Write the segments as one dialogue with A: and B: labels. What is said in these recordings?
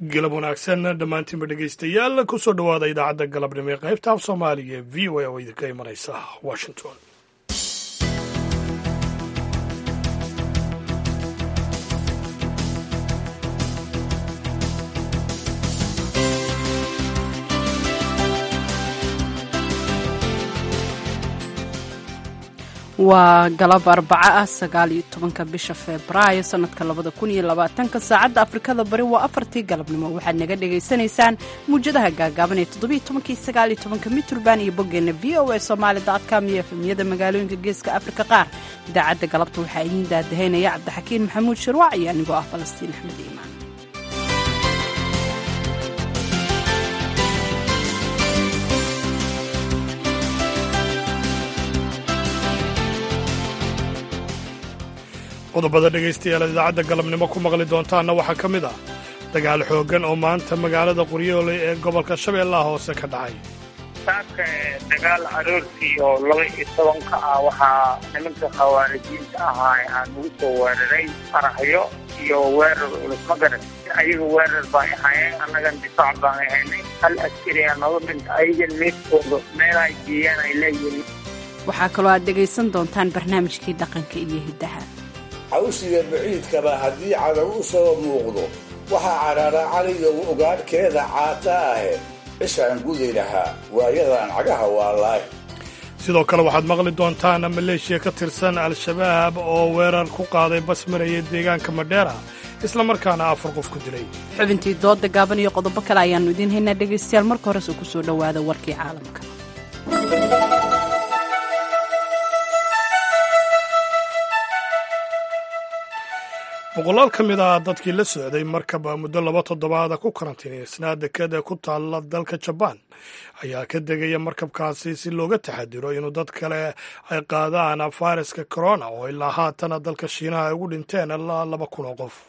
A: galab wanaagsan dhammaantiinba dhegaystayaal kusoo dhowaada idaacadda galabnimo ee qaybta af soomaaliga ee v o a oo idinka imanaysa washington
B: waa galab arbaco ah sagaal iyo tobanka bisha febraayo sanadka labada kun iyo labaatanka saacadda afrikada bari waa afartii galabnimo waxaad naga dhagaysanaysaan muwjadaha gaagaaban ee toddobiyo tobankii sagaal iyo tobanka mitrban iyo boggeenna v o a somaali dotcom iyo efemyada magaalooyinka geeska afrika qaar idaacadda galabta waxaa idiin daadahaynaya cabdixakiin maxamuud shirwac iyo anigoo ah falastiin axmed iimaan
A: qodobada dhegaystayaal idaacadda galabnimo ku maqli doontaanna waxaa ka mid ah dagaal xooggan oo maanta magaalada qoryoole ee gobolka shabeellaha hoose ka dhacay
C: saaka dagaal aroortii oo laba iyo tobanka ah waxaa nimanka khawaarijiinta ahaa aan ugu soo weeraray qaraxyo iyo weerar culus magaran ayaga weerar baan ahaayeen annagan difaac baan ahaynay hal askari aa nooga dhinta ayagan meedkooda meelay geeyaan ay leeyihiin
B: waxaa kaloo aad dhegaysan doontaan barnaamijkii dhaqanka iyo hiddaha
D: cawsiga baciidkaba haddii cadow u soo muuqdo waxaa cadhaadha caliyow ogaadhkeeda caata ahe cishaan gudi lahaa waayadaan cagaha waalaay
A: sidoo kale waxaad maqli doontaan maleeshiya ka tirsan al-shabaab oo weerar ku qaaday bas maraya deegaanka madheera isla markaana afar qof ku dilay
B: xubintii dooda gaaban iyo qodobo kale ayaannu idiin haynaa dhegaystayaal marka horese ku soo dhowaada warkii caalamka
A: boqolaal ka mid ah dadkii la socday markaba muddo laba toddobaada ku karantiinaysnaa dekada ku taalla dalka jabaan ayaa ka degaya markabkaasi si looga taxadiro inuu dad kale ay qaadaan fayraska corona oo ilaa haatana dalka shiinaha ay ugu dhinteen ilaa laba kun oo qof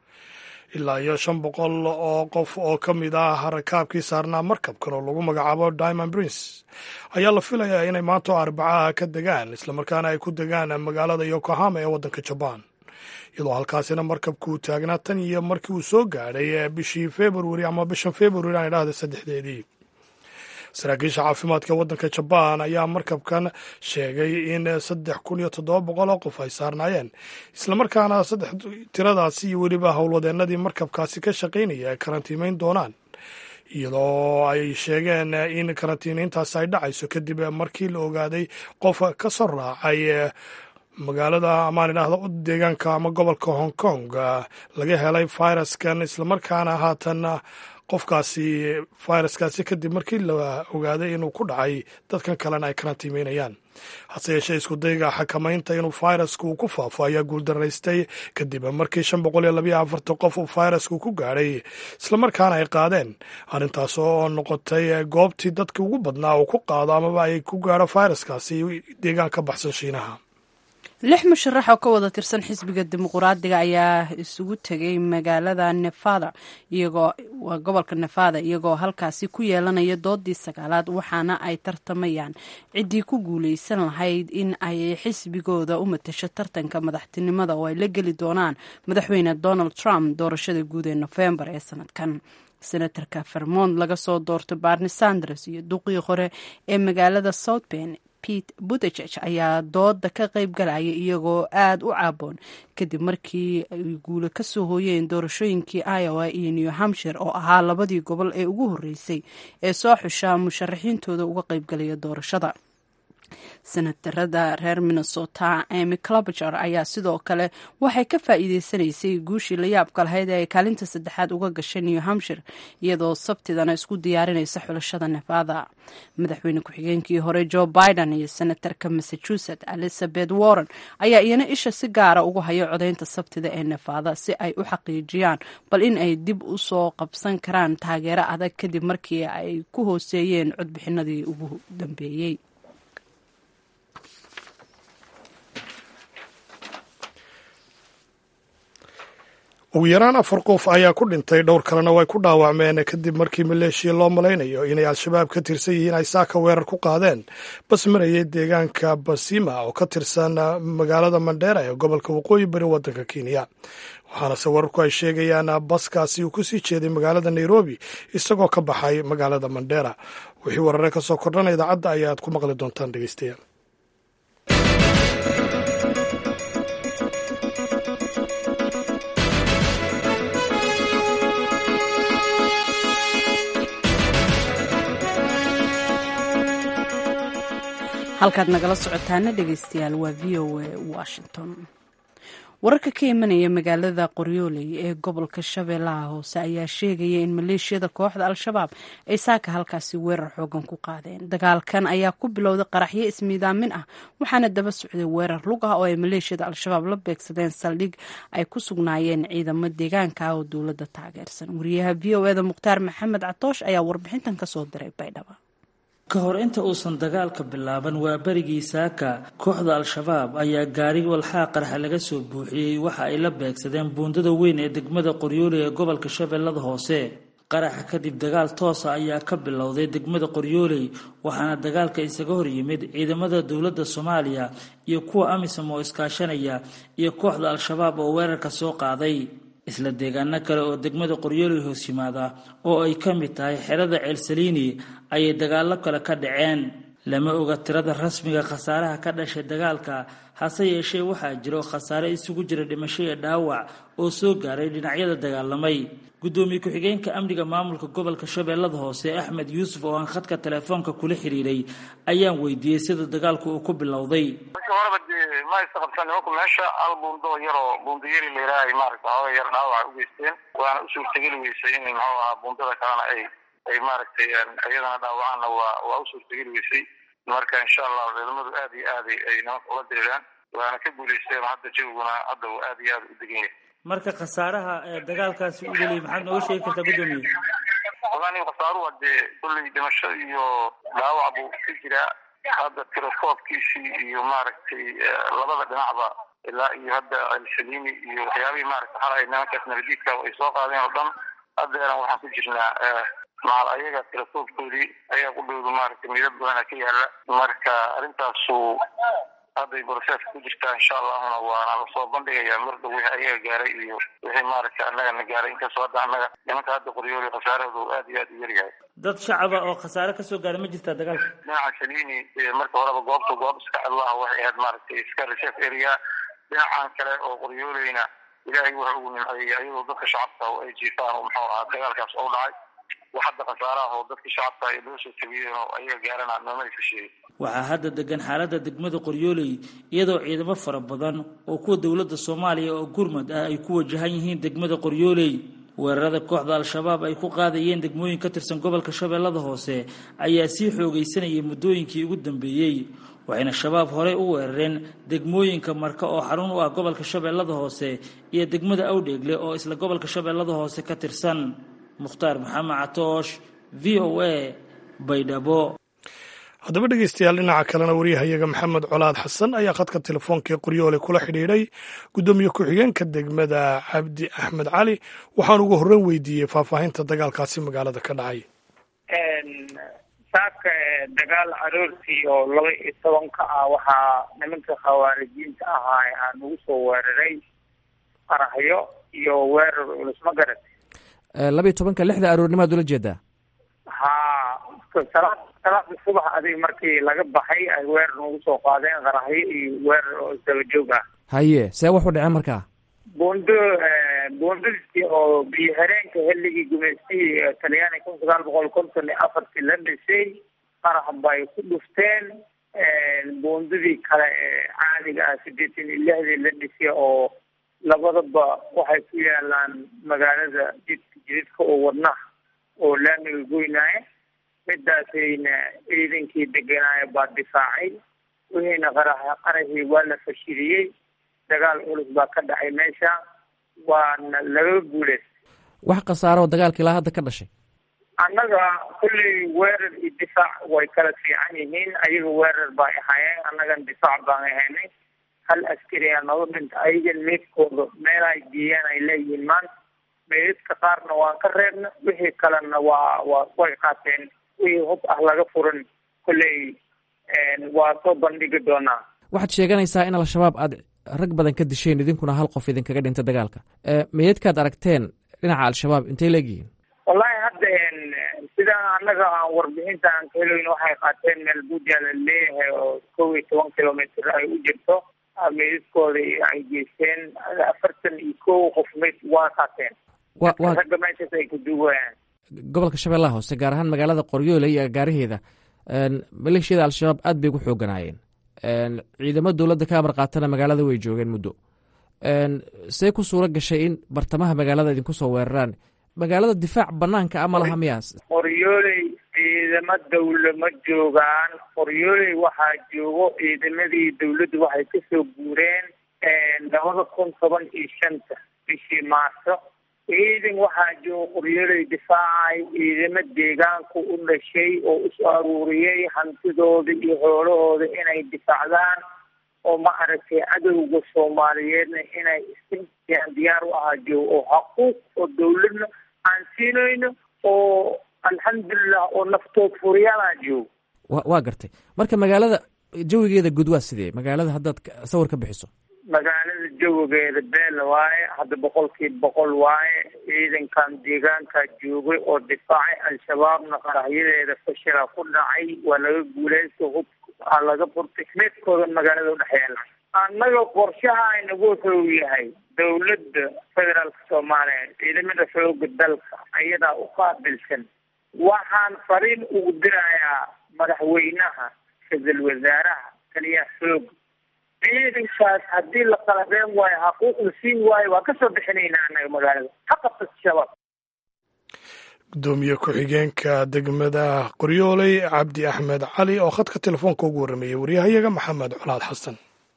A: ilaa iyo shan boqol oo qof oo ka mid ah rakaabkii saarnaa markabkan oo lagu magacaabo diamond prince ayaa la filayaa inay maanto arbacaha ka degaan islamarkaana ay ku degaan magaalada yokohama ee waddanka jabaan iyadoo halkaasina markabkuu taagnaa tan iyo markii uu soo gaadhay bishii februari ama bishan februari aan idhahda saddexdeedii saraakiisha caafimaadka waddanka jabaan ayaa markabkan sheegay in saddex kun iyo toddoba boqol oo qof ay saarnaayeen islamarkaana saddex tiradaasi iyo weliba howlwadeennadii markabkaasi ka shaqaynaya ay karantiimeyn doonaan iyadoo ay sheegeen in karantiineyntaasi ay dhacayso kadib markii la ogaaday qof ka soo raacay magaalada amaan idhaahdo deegaanka ama gobolka hong kong laga helay fayraskan islamarkaana haatan qofkaasi fayraskaasi kadib markii la ogaaday inuu ku dhacay dadkan kalena ay karantiimeynayaan hase yeeshee iskudayga xakamaynta inuu fayrasku uu ku faafo ayaa guuldaraystay kadib markii shan boqol iyo labayo afartan qof uu fayrasku ku gaadhay islamarkaana ay qaadeen arrintaas oo noqotay goobtii dadkii ugu badnaa uu ku qaado amaba ay ku gaadho fayraskaasi deegaan ka baxsan shiinaha
B: lix musharax oo ka wada tirsan xisbiga dimuquraadiga ayaa isugu tegay magaalada nevada iyagoo gobolka nevada iyagoo halkaasi ku yeelanaya doodii sagaalaad waxaana ay tartamayaan ciddii ku guuleysan lahayd in ay xisbigooda u matasho tartanka madaxtinimada oo ay la geli doonaan madaxweyne donald trump doorashada guud ee nofembar ee sanadkan senatarka vermont laga soo doortay barni sanders iyo duqii hore ee magaalada south ben pete butejeg ayaa dooda ka qayb galaya iyagoo aada u caaboon kadib markii ay guule ka soo hooyeen doorashooyinkii iowa iyo new hampshire oo ahaa labadii gobol ee ugu horreysay ee soo xusha musharaxiintooda uga qayb galaya doorashada senatarada reer minnesota amy clabager ayaa sidoo kale waxay ka faa'iideysanaysay guushii la yaabka lahayd ee ay kaalinta saddexaad uga gashay new hampshire iyadoo sabtidana isku diyaarinaysa xulashada nevada madaxweyne ku-xigeenkii hore joe biden iyo senatarka massachusetts elizabeth warren ayaa iyana isha si gaara ugu hayo codaynta sabtida ee nevada si ay u xaqiijiyaan bal in ay dib u soo qabsan karaan taageero adag kadib markii ay ku hooseeyeen codbixinadii ugu dambeeyey
A: ugu yaraan afar qof ayaa ku dhintay dhowr kalena way ku dhaawacmeen kadib markii maleeshiya loo malaynayo inay al-shabaab ka tirsan yihiin ay saaka weerar ku qaadeen bas marayay deegaanka basima oo ka tirsan magaalada mandheera ee gobolka waqooyi bari waddanka kenya waxaanase wararku ay sheegayaan baskaasi uu kusii jeeday magaalada nairobi isagoo ka baxay magaalada mandheera wixii warare ka soo kordhana idaacadda ayaad ku maqli doontaan dhegeystayaal
B: halkaad nagala socotaana dhegeystayaal waa v o a washington wararka ka imanaya magaalada qoryooley ee gobolka shabeellaha hoose ayaa sheegaya in maleeshiyada kooxda al-shabaab ay saaka halkaasi weerar xoogan ku qaadeen dagaalkan ayaa ku bilowday qaraxyo ismiidaamin ah waxaana daba socday weerar lug ah oo ay maleeshiyada al-shabaab la beegsadeen saldhig ay ku sugnaayeen ciidamo deegaanka ah oo dowladda taageersan wariyaha v o eda mukhtaar maxamed catoosh ayaa warbixintan kasoo diray baydhaba
E: ka hor inta uusan dagaalka bilaaban waa berigii saaka kooxda al-shabaab ayaa gaari walxaa qarxa laga soo buuxiyey waxa ay la beegsadeen buundada weyn ee degmada qoryooley ee gobolka shabeellada hoose qaraxa kadib dagaal toosa ayaa ka bilowday degmada qoryooley waxaana dagaalka isaga hor yimid ciidamada dowladda soomaaliya iyo kuwa amisom oo iskaashanaya iyo kooxda al-shabaab oo weerarka soo qaaday isla deegaano kale oo degmada qoryooley hoos yimaada oo ay ka mid tahay xerada ceelsaliini ayay dagaallo kale ka dhaceen lama oga tirada rasmiga khasaaraha ka dhashay dagaalka hase yeeshee waxaa jiro khasaare isugu jira dhimasho iyo dhaawac oo soo gaaray dhinacyada dagaalamay guddoomiye ku-xigeenka amniga maamulka gobolka shabeellada hoose axmed yuusuf oo aan khadka telefoonka kula xiriiray ayaan weydiiyey sida dagaalku uu ku bilowday
C: markii horeba dee ma aysa qabsan nimanku meesha al buundo yaroo buundayari layidhaahay maaragta xooga yar dhaawaca u geysteen waana u suurtageli weysay in muxuu ahaa buundada kalena ay ay maaragtay iyadana dhaawacaanna waa waa u suurtageli weysay marka insha allah ciidamadu aad iyo aad ay nimanka ula diriraan waana ka guulaysteen hadda jawiguna hadda uu aad iyo aad u degan yahay
E: marka khasaaraha ee dagaalkaasi u dheliyay maxaad nooga sheegi kartaa guddoomiye
C: wallahi khasaaruhu dee kulley dhimasho iyo dhaawac buu ka jiraa hadda tirokoobkiisii iyo maaragtay labada dhinacba ilaa iyo hadda alsaliini iyo waxyaabihii maaragta xala ay nimankaas nabadiidka ay soo qaadeen oo dhan haddeeran waxaan ku jirnaa maal ayaga tirokoobkoodii ayaa ku dhowda maaragtay midad badana ka yaala marka arrintaasu hadday broseska ku jirtaa insha allahuna waana lasoo bandhigayaa marda wixii ayaga gaaray iyo wixii maaragta annagana gaaray inkastoo hadda annaga nimanka hadda qoryooli khasaarahoodu aad iyo aad u yaryahay
E: dad shacaba oo khasaare kasoo gaaray ma jirtaa dagaalka
C: dhinaca salini marka horeba goobta goob iska cidlaha waxay ahayd maaragtay iska reserve area dhinacan kale oo qoryooleyna ilaahay waxa ugu nimceeyey ayadoo dadka shacabka oo ay jiifaan oo muxuu ahaa dagaalkaas oo dhacay wax hadda khasaaraha oo dadka shacabka ay loo soo tabiyeen oo ayaga gaarana nooma aysa sheegin
E: waxaa hadda degan xaaladda degmada qoryooley iyadoo ciidamo fara badan oo kuwa dowladda soomaaliya oo gurmad ah ay ku wajahan yihiin degmada qoryooley weerarada kooxda al-shabaab ay ku qaadayeen degmooyin ka tirsan gobolka shabeellada hoose ayaa sii xoogaysanayay muddooyinkii ugu dambeeyey waxayna shabaab horey u weerareen degmooyinka marka oo xarun u ah gobolka shabeellada hoose iyo degmada awdheegle oo isla gobolka shabeellada hoose ka tirsan mukhtaar maxamed catoosh v o a baydhabo
A: haddaba dhegeystayaal dhinaca kalena waryahayaga maxamed colaad xasan ayaa khadka telefoonka ee qoryoole kula xidhiidhay guddoomiye ku-xigeenka degmada cabdi axmed cali waxaan ugu horreyn weydiiyey faahfaahinta dagaalkaasi magaalada ka dhacay
C: saaka dagaal aroortii oo laba iyo tobanka ah waxaa nimanka khawaarijiinta ahaa aan ugu soo weeraray qaraxyo iyo weerar culus ma garat
F: laba iyo tobanka lixda aroornimaad ula jeedaa
C: ha salaad salaada subax adig markii laga baxay ay weerar ugu soo qaadeen qaraxyo iyo weerar oo isdaba joog ah
F: haye see wax u dhaceen markaa
C: buundo buundadii oo biyo hareenka xilligii gumaystihii talyaani kun sagaal boqol konton iyo afartii la dhisay qarax bay ku dhufteen buundadii kale ee caadiga ah sideetan iyo lixdii la dhisay oo labadaba waxay ku yaalaan magaalada jidka jididka oo wadnaha oo laamiga goynaaye midaasayna ciidankii deganaayo baa difaacay wixiina qarax qaraxii waa la fashiliyey dagaal culus baa ka dhacay meesha waana laga guuleystay
F: wax khasaaro dagaalka ilaa hadda ka dhashay
C: annaga kulley weerar iyo difaac way kala fiican yihiin ayaga weerar bay ahaayeen annagan difaac baan ahaynay hal askari aa nooga dhinta ayagan meydkooda meel ay geeyaan ay leeyihiin maanta meydadka qaarna waan ka reebna wixii kalena waa waa way qaateen wixii hub ah laga furan kolley waa soo bandhigi doonaa
F: waxaad sheeganaysaa in al-shabaab aad rag badan ka disheen idinkuna hal qof idinkaga dhinta dagaalka meydadkaad aragteen dhinaca al-shabaab intay leegyihiin
C: wallahi hadda sida annaga aan warbixinta aan ka heloyn waxay qaateen meel buuja la leeyahay oo kow iyo toban kilomitr ay u jirto meydadkooda ay geysteen afartan iyo kow qof meyd waa qaateen ragga meeshaas ay ku duugayaan
F: gobolka shabeellaha hoose gaar ahaan magaalada qoryoole iyo agaaraheeda maleeshiyada al-shabaab aad bay ugu xooganaayeen ciidamo dowladda ka amar qaatana magaalada way joogeen muddo see ku suuro gashay in bartamaha magaalada idinku soo weeraraan magaalada difaac banaanka a ma laha miyaas
C: qoryooley ciidamo dawla ma joogaan qoryooley waxaa joogo ciidamadii dawladdu waxay kasoo guureen labada kun toban iyo shanta bishii maarso ciidan waxaa jooga qoryooley difaacay ciidamo deegaanku u dhashay oo isu aruuriyey hantidooda iyo xoolahooda inay difaacdaan oo ma aragtay cadowga soomaaliyeedna inay isiyaan diyaar u ahaa joogo oo xaquuq oo dawladna aan siinayno oo alxamdulilah oo naftood furiyaalaa joogo
F: wa waa gartay marka magaalada jawigeeda guud waa sidee magaalada haddaad sawir ka bixiso
C: magaalada jawigeeda beel waaye hadda boqolkiiba boqol waaye ciidankan deegaankaa joogay oo difaacay al-shabaabna qarahyadeeda fashila ku dhacay waa laga guuleysta hub aa laga furtay meedkooda magaalada udhexeela annaga qorshaha inagu wuxuu yahay dawladda federaalka soomaaliya ciidamada xooga dalka ayadaa u qaabilsan waxaan fariin ugu dirayaa madaxweynaha ra-iisul wasaaraha taliyaha xooga ciidankaas haddii la qalabeen waayo xaquuq la siin waayo waa kasoo bixinaynaa annaga magaalada ha qabta shabaab
A: gudoomiye ku-xigeenka degmada qoryooley cabdi axmed cali oo khadka telefoonka ugu warrameeyey waryahayaga maxamed colaad xasan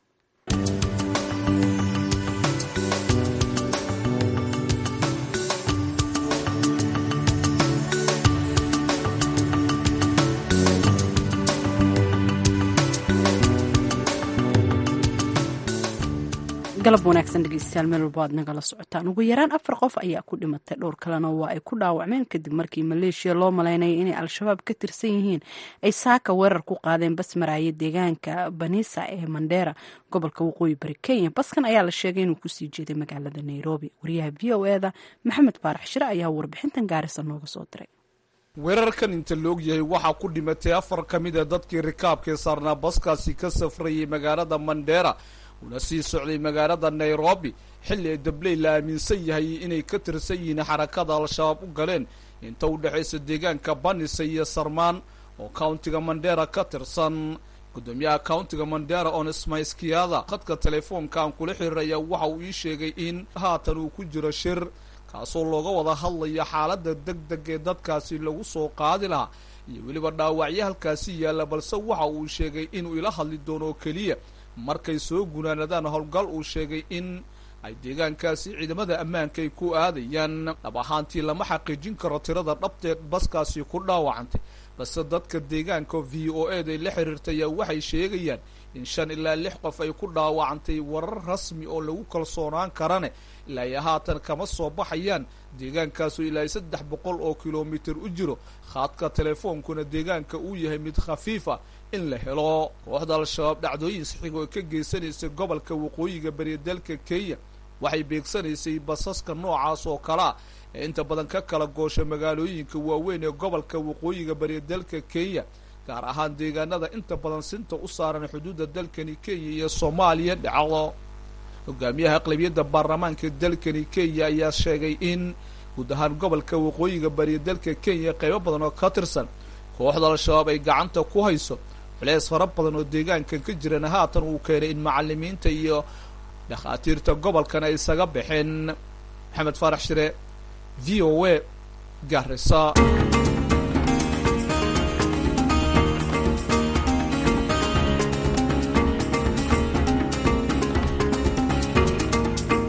B: galab wanaagsan dhegeystayaal meel walba aad nagala socotaan ugu yaraan afar qof ayaa ku dhimatay dhowr kalena waa ay ku dhaawacmeen kadib markii maleeshiya loo malaynaya inay al-shabaab ka tirsan yihiin ay saaka weerar ku qaadeen bas maraaye deegaanka banisa ee mandheera gobolka waqooyi bari kenya baskan ayaa la sheegay inuu kusii jeeday magaalada nairobi wariyaha v o eda maxamed faarax shire ayaa warbixintan gaarisa nooga soo diray
G: weerarkan inta laog yahay waxaa ku dhimatay afar ka mid a dadkii rikaabkee saarnaa baskaasi ka safrayay magaalada mandheera una sii socday magaalada nairobi xilli ay dabley la aaminsan yahay inay ka tirsan yihiin xarakada al-shabaab u galeen inta u dhexaysa deegaanka banisa iyo sarmaan oo countiga mandheera ka tirsan gudoomiyaha countiga mandheera on smayskiada khadka telefoonka aan kula xiriiraya waxa uu ii sheegay in haatan uu ku jiro shir kaasoo looga wada hadlayo xaaladda deg deg ee dadkaasi lagu soo qaadi lahaa iyo weliba dhaawacyo halkaasi yaalla balse waxa uu sheegay inuu ila hadli doono oo keliya markay soo gunaanadaan howlgal uu sheegay in ay deegaankaasi ciidamada ammaanka ay ku aadayaan dhab ahaantii lama xaqiijin karo tirada dhabteed baskaasi ku dhaawacantay balse dadka deegaanka v o ed ay la xiriirtay ayaa waxay sheegayaan in shan ilaa lix qof ay ku dhaawacantay warar rasmi oo lagu kalsoonaan karane ilaa ay haatan kama soo baxayaan deegaankaasu ilaa saddex boqol oo kilomitir u jiro khaadka telefoonkuna deegaanka uu yahay mid khafiifa in la helo kooxda al-shabaab dhacdooyin saxiga oo ka geysanaysay gobolka waqooyiga bariya dalka kenya waxay beegsanaysay basaska noocaas oo kalea ee inta badan ka kala goosha magaalooyinka waaweyn ee gobolka waqooyiga bariya dalka kenya gaar ahaan deegaanada inta badan sinta u saaran xuduudda dalkani kenya iyo soomaaliya dhacdo hogaamiyaha aqlabiyadda baarlamaanka dalkani kenya ayaa sheegay in guud ahaan gobolka waqooyiga bariya dalka kenya qaybo badan oo ka tirsan kooxda al-shabaab ay gacanta ku hayso culeys fara badan oo deegaankan ka jirana haatan uu keenay in macalimiinta iyo dhakhaatiirta gobolkan ay isaga baxeen maxamed faarax shire v o a garisa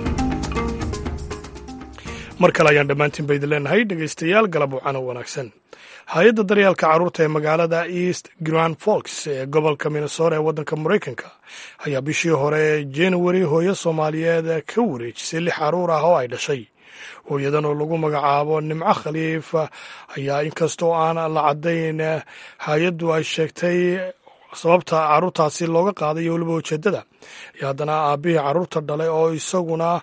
A: mar kale ayaan dhammaantiin ba idin leenahay dhegaystayaal galab wacano wanaagsan hay-adda daryeelka carruurta ee magaalada east grand folks ee gobolka minnesota ee waddanka maraykanka ayaa bishii hore januari hooyo soomaaliyeed ka wareejisay lix carruur ah oo ay dhashay hooyadan oo lagu magacaabo nimco khaliif ayaa inkastoo aan la caddayn hay-addu ay sheegtay sababta carruurtaasi looga qaaday iyo weliba ujeeddada iyo haddana aabbihii carruurta dhalay oo isaguna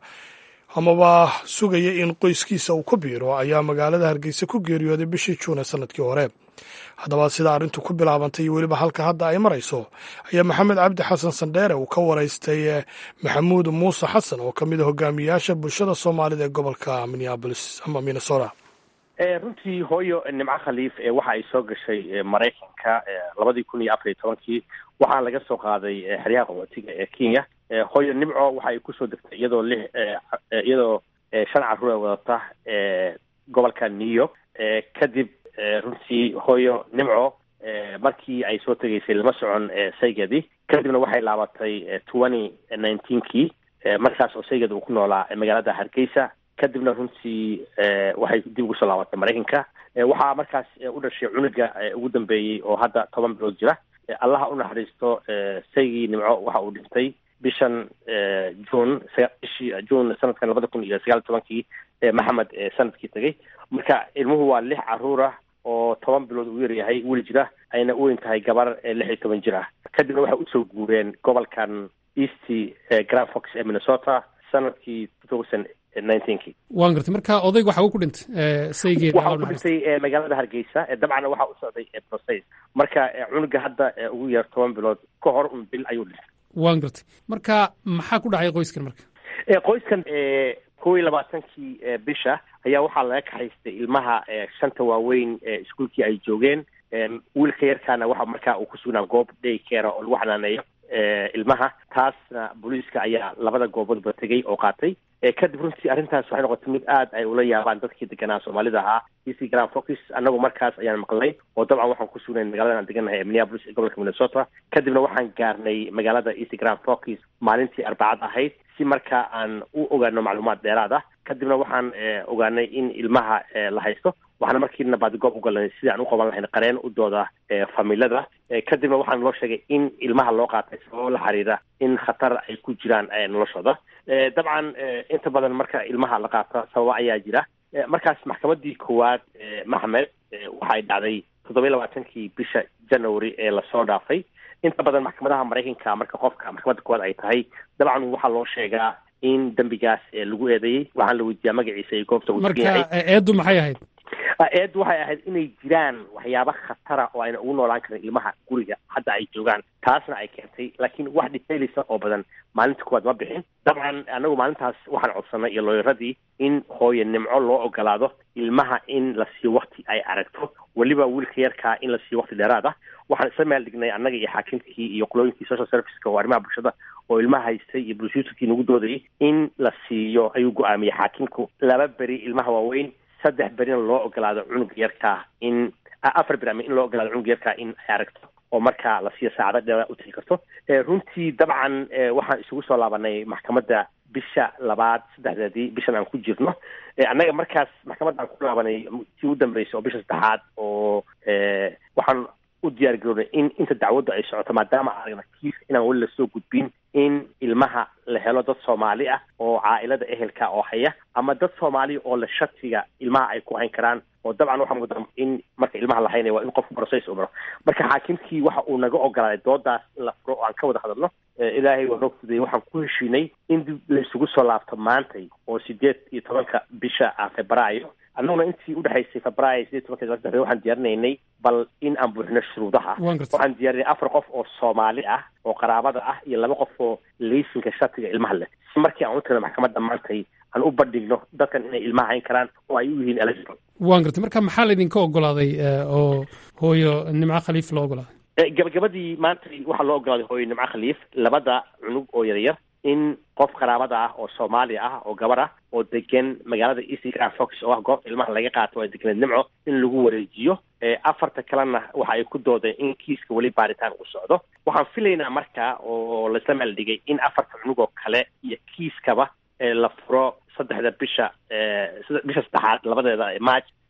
A: amaba sugaya in qoyskiisa uu ku biiro ayaa magaalada hargeysa ku geeriyooday bishii juune sanadkii hore haddaba sida arrintu ku bilaabantay iyo weliba halka hadda ay marayso ayaa maxamed cabdi xasan sandheere uu ka waraystay maxamuud muuse xasan oo ka mid a hogaamiyayaasha bulshada soomaalida ee gobolka minneabolis ama minnesota
H: runtii hooyo nimco khaliif waxa ay soo gashay maraykanka labadii kun iyo afar iyo tobankii waxaa laga soo qaaday xeryaha qaxootiga ee kenya hooyo nimco waxa ay kusoo degtay iyadoo lix iyadoo shan carruur wadata gobolka new york kadib runtii hooyo nimco markii ay soo tegaysay lama socon saygeedii kadibna waxay laabatay twenty nineteenkii markaas oo saygeeda uu ku noolaa magaalada hargeysa kadibna runtii waxay dib ugu soo laabatay maraykanka waxaa markaas u dhashay cunuga ugu dambeeyey oo hadda toban bilood jira allaha u naxariisto saygii nimco waxa uu dhintay bishan june bishii june sanadkan labada kun iyo sagaal tobankii maxamed sanadkii tegay marka ilmuhu waa lix caruur ah oo toban bilood uu yaryahay weli jira ayna u weyn tahay gabar lix iyo toban jir ah kadibna waxay usoo guureen gobolkan east grand fox ee minnesota sanadkii two thousand nineteenkii
I: waan gartay marka odayg waxa uu ku dhintay saygeeda
H: waxa uu ku dhintay magaalada hargeysa dabcan waxa u socday process marka cunuga hadda ugu yar toban bilood ka hor un bil ayuu dhintay
I: waan gartay marka maxaa ku dhacay qoyskan marka
H: qoyskan kow iyo labaatankii bisha ayaa waxaa laga kaxaystay ilmaha shanta waaweyn iskuolkii ay joogeen wiilka yarkaana waxa markaa uu ku sugnaa goob day care oo lagu xanaaneeyo ilmaha taasna booliiska ayaa labada gooboodba tegay oo qaatay kadib runtii arrintaas waxay noqotay mid aad ay ula yaabaan dadkii deganaa soomaalida ahaa easy grand focus annagu markaas ayaan maqlay oo dabcan waxaan ku sugnayn magaladan aan degannahay ee minneapolis ee gobolka minnesota kadibna waxaan gaarnay magaalada easy grand focus maalintii arbacad ahayd si markaa aan u ogaano macluumaad dheeraad ah kadibna waxaan ogaanay in ilmaha la haysto waxaana markiina baadigoob ugalnay sidii aan u qaban lahayn qareen u dooda familada kadibna waxaan loo sheegay in ilmaha loo qaatay sababo la xiriira in khatar ay ku jiraan noloshooda dabcan inta badan marka ilmaha la qaato sababa ayaa jira markaas maxkamadii koowaad maxmed waxay dhacday toddoba iyo labaatankii bisha january ee lasoo dhaafay inta badan maxkamadaha maraykanka marka qofka maxkamadda koowaad ay tahay dabcan waxaa loo sheegaa in dembigaas lagu eedeeyey waxaan la weydiiyaa magaciisa iyo goobta uu
I: marka eeddu maxay ahayd
H: eed waxay ahayd inay jiraan waxyaaba khatara oo ayna ugu noolaan karin ilmaha guriga hadda ay joogaan taasna ay keentay laakiin wax detailisa oo badan maalinta kuwaad ma bixin dabcan anagu maalintaas waxaan codsanay iyo looyaradii in hooye nimco loo ogolaado ilmaha in la siiyo wakti ay aragto weliba wiilka yarkaa in la siiyo wakti dheeraad ah waxaan isla meel dhignay annaga iyo xaakimkii iyo qolooyinkii social serviceka oo arrimaha bulshada oo ilmaha haystay iyo brusuuterkii nagu doodayay in la siiyo ayuu go-aamiyey xaakimku laba beri ilmaha waaweyn saddex berina loo ogolaado cunuga yarkaa in afar beri ama in loo ogolaado cunuga yarkaa in ay aragto oo markaa la siiyo saacado dheera u tegi karto runtii dabcan waxaan isugu soo laabanay maxkamadda bisha labaad saddexdeedii bishan aan ku jirno annaga markaas maxkamadda aan ku laabanay tii u dambeysay oo bisha saddexaad oo waxaan u diyaar garoonay in inta dacwaddu ay socoto maadaama aragna kiis inaan weli lasoo gudbin in ilmaha la helo dad soomaali ah oo caailada ehelka oo haya ama dad soomaali oo la shatiga ilmaha ay ku hayn karaan oo dabcan waxaa mudan in marka ilmaha la haynaya waa in qofku process u maro marka xaakimkii waxa uu naga ogolaaday doodaas in la furo oo aan ka wada hadalno ilaahay waa noo fudayay waxaan ku heshiinay in dib la isugu soo laabto maantay oo sideed iyo tobanka bisha ah febraayo annaguna intii udhexaysay febraayo sideed tobanka saddex waxaan diyaarinaynay bal in aan buuxino shuruudaha waxaan diyaarinay afar qof oo soomaali ah oo qaraabada ah iyo laba qof oo laysinka shatiga ilmaha leh si markii aan u tagno maxkamadda maantay aan u bandhigno dadkan inay ilmaha hayn karaan oo ay u yihiin eligible
I: waan gartay marka maxaa laydinka ogolaaday oo hooyo nimco khaliif loo ogolaaday
H: gabagabadii maantay waxaa loo ogolaaday hooyo nimco khaliif labada cunug oo yaryar in qof qaraabada ah oo soomaali ah oo gabar ah oo degan magaalada east grand fox oo ah goobta ilmaha laga qaato ay deganeed nimco in lagu wareejiyo afarta kalena waxa ay ku doodeen in kiiska weli baaritaan uu socdo waxaan filaynaa marka oo laisla meel dhigay in afarta cunug oo kale iyo kiiskaba la furo saddexda bisha bisha saddexaad labadeeda march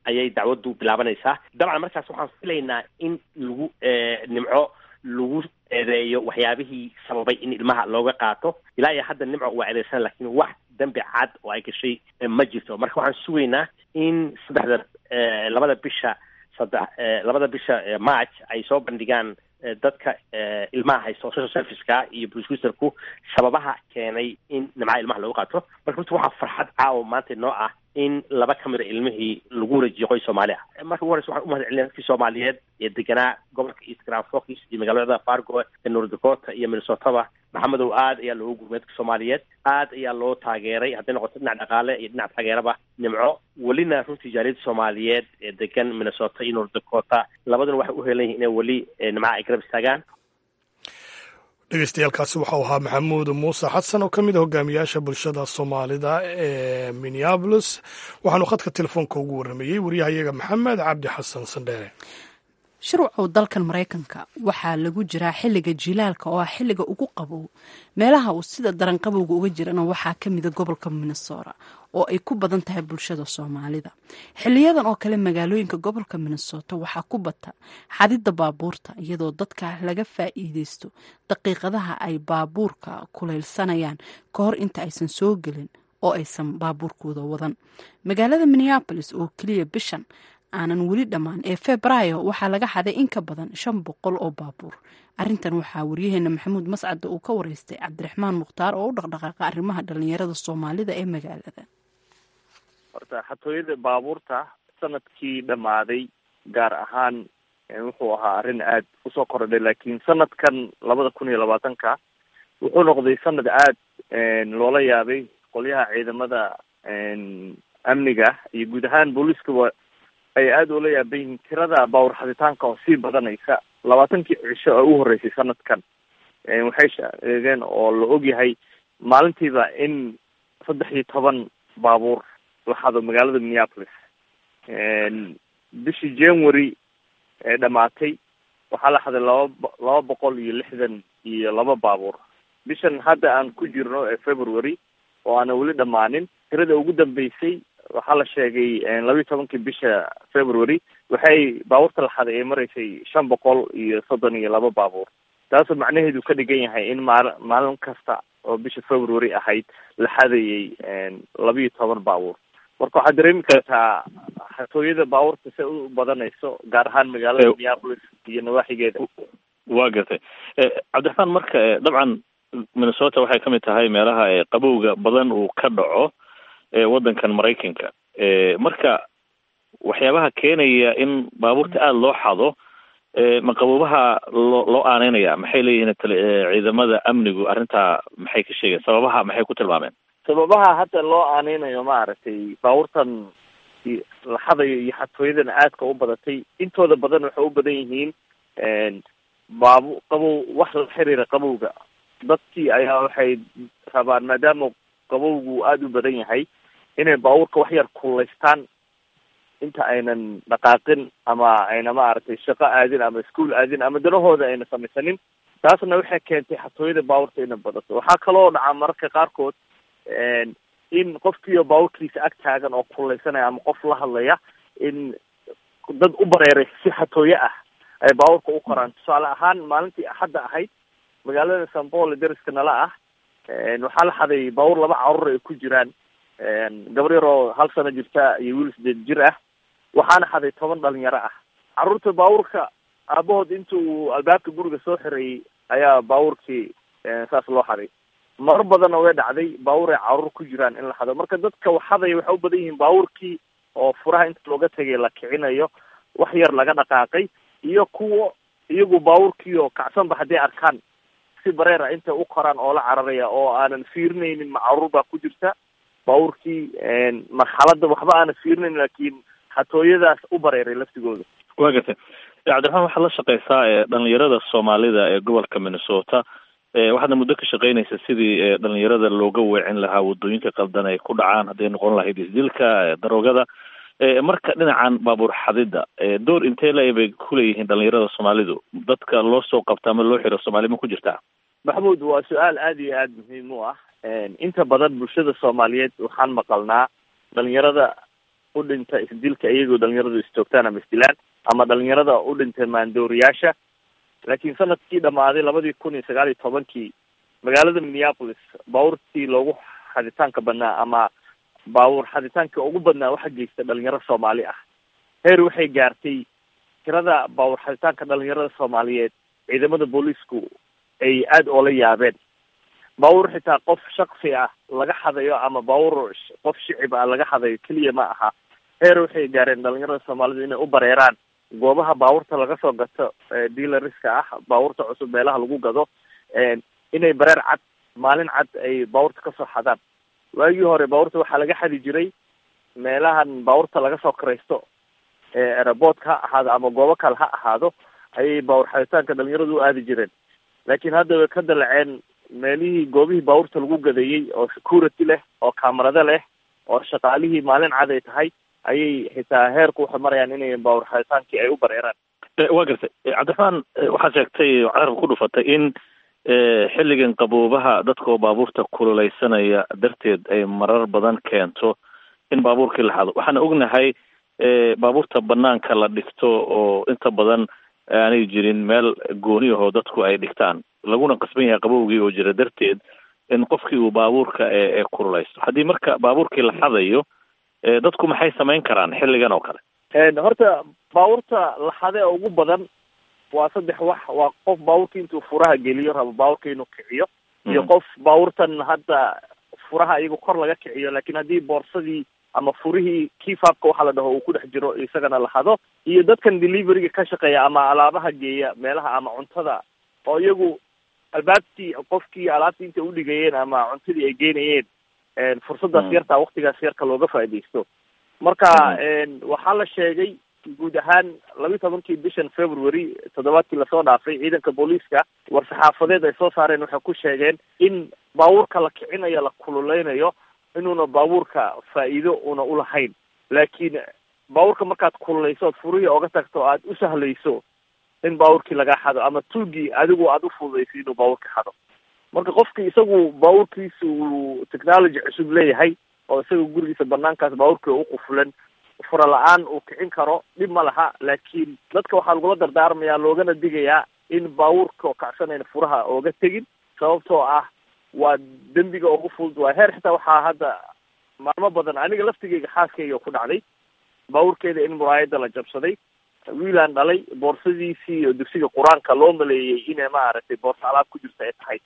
H: ayay dacwaddu bilaabanaysaa dabcan markaas waxaan filaynaa in lagu nimco lagu eedeeyo waxyaabihii sababay in ilmaha looga qaato ilaa iyo hadda nimco waa eedeysan lakiin wax dambi cad oo ay gashay ma jirto marka waxaan sugaynaa in saddexda labada bisha saddex labada bisha march ay soo bandhigaan dadka ilmaha haysto social serviceka iyo blueswisterku sababaha keenay in nimcaha ilmaha looga qaato marka runta waxaa farxad caawa maanta noo ah in laba ka mida ilmihii lagu wareejiyo qoys soomaali ah marka ugu horeysa waxaan umahad celina dadkii soomaaliyeed ee deganaa gobolka east grand forks iyo magaalada fargo ee north dakota iyo minnesotaba maxamedow aad ayaa loogu gurmay dadka soomaaliyeed aad ayaa loo taageeray hadday noqoto dhinac dhaqaale iyo dhinac taageeraba nimco welina runtii jaaliyadda soomaaliyeed ee degan minnesota iyo north dakota labaduna waxay u helan yihin inay weli nimcaha ay garab istaagaan
A: dhegeystayaaalkaasi waxau ahaa maxamuud muuse xasan oo ka mid a hogaamiyaasha bulshada soomaalida ee minneabolis waxaanu khadka telefoonka ugu warramayey waryahayaga maxamed cabdi xasan sandheere
B: shuruucow dalkan maraykanka waxaa lagu jiraa xilliga jilaalka oo ah xilliga ugu qabow meelaha uu sida daran qabowga uga jirana waxaa ka mida gobolka minnesota oo ay ku badan tahay bulshada soomaalida xiliyadan oo kale magaalooyinka gobolka minnesota waxaa ku bata xadidda baabuurta iyadoo dadka laga faa'iideysto daqiiqadaha ay baabuurka kuleylsanayaan ka hor inta aysan soo gelin oo aysan baabuurkooda wadan magaalada minneabolis oo keliya bishan aanan weli dhammaan ee febraayo waxaa laga xaday in ka badan shan boqol oo baabuur arintan waxaa waryaheena maxamuud mascadda uu ka wareystay cabdiraxmaan mukhtaar oo u dhaqdhaqaaqa arrimaha dhalinyarada soomaalida ee magaalada
J: horta xatooyada baabuurta sanadkii dhammaaday gaar ahaan wuxuu ahaa arrin aada usoo kordhay laakiin sanadkan labada kun iyo labaatanka wuxuu noqday sanad aada loola yaabay qolyaha ciidamada amniga iyo guud ahaan booliiskaba ay aada ula yaaban yihiin tirada baawur xaditaanka oo sii badanaysa labaatankii cisho oo u horreysay sanadkan waxay sheegeen oo la ogyahay maalintiiba in saddex iyo toban baabuur la xado magaalada minneapolis bishii january ee dhamaatay waxaa la xaday laba laba boqol iyo lixdan iyo laba baabuur bishan hadda aan ku jirno ee february oo aanan weli dhammaanin tirada ugu dambeysay waxaa la sheegay labayo tobankii bisha february waxay baabuurta la xaday ay maraysay shan boqol iyo soddon iyo laba baabuur taasoo macnaheedu ka dhigan yahay in maal maalin kasta oo bisha february ahayd la xadayay labayo toban baabuur marka waxaad dareemi kartaa xatooyada baabuurta se u badanayso gaar ahaan magaalada minneapolis iyo nawaaxigeeda
K: waa gartay cabdiraxmaan marka dabcan minnesota waxay kamid tahay meelaha qabowga badan uu ka dhaco waddankan maraykanka marka waxyaabaha keenaya in baabuurta aada loo xado ma qaboobaha loo loo aaneynaya maxay leeyihiin ciidamada amnigu arrintaa maxay ka sheegeen sababaha maxay ku tilmaameen
J: sababaha hadda loo aaneynayo maaragtay baabuurtan la xadayo iyo xatooyadan aadka u badatay intooda badan waxay u badan yihiin baabu qabow wax la xiriira qabowga dadkii ayaa waxay rabaan maadaama qabowgu aada u badan yahay inay baabuurka wax yar kullaystaan inta aynan dhaqaaqin ama ayna maaragtay shaqo aadin ama iskuol aadin ama danahooda ayna samaysanin taasna waxay keentay xatooyada baabuurta inay badato waxaa kaloo dhacaa mararka qaarkood in qofkiiyo baabuurkiisa ag taagan oo kullaysanaya ama qof la hadlaya in dad u bareeray si xatooye ah ay baabuurka u koraan tusaale ahaan maalintii axadda ahayd magaalada san paul deriska nala ah waxaa la xaday baabuur laba carruur ay ku jiraan gabar yar oo hal sano jirta iyo wiil sideed jir ah waxaana xaday toban dhalinyaro ah carruurta baabuurka aabahood inta uu albaabka guriga soo xireeyey ayaa baabuurkii saas loo xaday marar badanna way dhacday baabuur ay carruur ku jiraan in la xado marka dadka waxadaya waxay u badan yihiin baabuurkii oo furaha inta looga tegay la kicinayo wax yar laga dhaqaaqay iyo kuwa iyagu baabuurkii oo kacsanba hadday arkaan si bareer ah intay u koraan oo la cararaya oo aanan fiirinaynin ma carruur baa ku jirta baabuurkii marxaladda waxba aanan fiirinayn laakiin xatooyadaas u bareeray laftigooda
K: waa gartay cabdiraxmaan waxaad la shaqeysaa dhalinyarada soomaalida ee gobolka minnesota waxaadna muddo ka shaqeynaysa sidii dhalinyarada looga weecin lahaa wadooyinka qaldan ay ku dhacaan hadday noqon lahayd isdilka daroogada marka dhinacan baabuur xadida door intee le bay kuleeyihiin dhalinyarada soomaalidu dadka loo soo qabta ama loo xiro soomaali ma ku jirtaa
J: maxamuud waa su-aal aada iyo aada muhiim u ah inta badan bulshada soomaaliyeed waxaan maqalnaa dhalinyarada u dhinta isdilka iyagoo dhalinyaradu istoogtaan ama isdilaan ama dhalinyarada u dhintay maandooriyaasha laakiin sanadkii dhamaaday labadii kun iyo sagaal iyo tobankii magaalada minneapolis baabuurtii loogu xaditaanka badnaa ama baabuur xaditaanka ugu badnaa waxa geysta dhalinyaro soomaali ah heer waxay gaartay tirada baabuur xaditaanka dhalinyarada soomaaliyeed ciidamada booliisku ay aada oola yaabeen baabuur xitaa qof shaksi ah laga xadayo ama baabuur qof shicib ah laga xadayo keliya ma aha heer waxay gaareen dhalinyarada soomaalidu inay u bareeraan goobaha baabuurta laga soo gato dealariska ah baabuurta cusub meelaha lagu gado inay bareer cad maalin cad ay baabuurta kasoo xadaan waagii hore baabuurta waxaa laga xadi jiray meelahan baabuurta laga soo karaysto eeraboodka ha ahaado ama goobo kale ha ahaado ayay baabuur xaditaanka dhalinyaradu u aadi jireen laakiin hadda way ka dalaceen meelihii goobihii baabuurta lagu gadayey oo security leh oo kamarado leh oo shaqaalihii maalin cad ay tahay ayay xitaa heerku waxay marayaan inay baabuur xaditaankii ay u bareeraan
K: waa gartay cabdiraxmaan waxaa sheegtay carabka ku dhufatay in xilligan qaboobaha dadkaoo baabuurta kululeysanaya darteed ay marar badan keento in baabuurkii la xado waxaan ognahay baabuurta banaanka la dhigto oo inta badan aanay jirin meel gooni ahoo dadku ay dhigtaan laguna qasban yahay qabowgii oo jira darteed in qofkii uu baabuurka ee kululeysto haddii marka baabuurkii la xadayo dadku maxay samayn karaan xilligan oo kale
J: horta baabuurta la xade ee ugu badan waa saddex wax waa qof baabuurka intuu furaha geliyo rabo baabuurka inuu kiciyo iyo qof baabuurtan hadda furaha iyago kor laga kiciyo laakiin haddii boorsadii ama furihii kifaabka waxaa la dhaho uu ku dhex jiro isagana la hado iyo dadkan deliveryga ka shaqeeya ama alaabaha geeya meelaha ama cuntada oo iyagu albaabtii qofkii alaabtii intay udhigayeen ama cuntadii ay geynayeen fursadaas yartaa waktigaas yarka looga faaidaysto marka waxaa la sheegay guud ahaan labiyi tobankii bishan february toddobaadkii lasoo dhaafay ciidanka booliiska war-saxaafadeed ay soo saareen waxay ku sheegeen in baabuurka la kicinayo la kululeynayo inuuna baabuurka faa'iido una ulahayn laakiin baabuurka markaad kululeyso ood furihii oga tagto o aad u sahlayso in baabuurkii lagaa xado ama tuugii adigu aad u fududayso inuu baabuurka xado marka qofki isagu baabuurkiisa uu technology cusub leeyahay oo isaga gurigiisa banaankaas baabuurkii u qufulan fura la-aan uu kicin karo dhib ma laha laakiin dadka waxaa lagula dardaarmayaa loogana digayaa in baabuurka oo kacsanayna furaha ooga tegin sababtoo ah waa dembiga ugu fudud waa heer xitaa waxaa hadda maalmo badan aniga laftigeyga xaaskayga ku dhacday baabuurkeeda in muraayada la jabsaday wiilaan dhalay boorsadiisii iyo dugsiga qur-aanka loo maleeyey inay maaragtay boorso alaab ku jirta ay tahay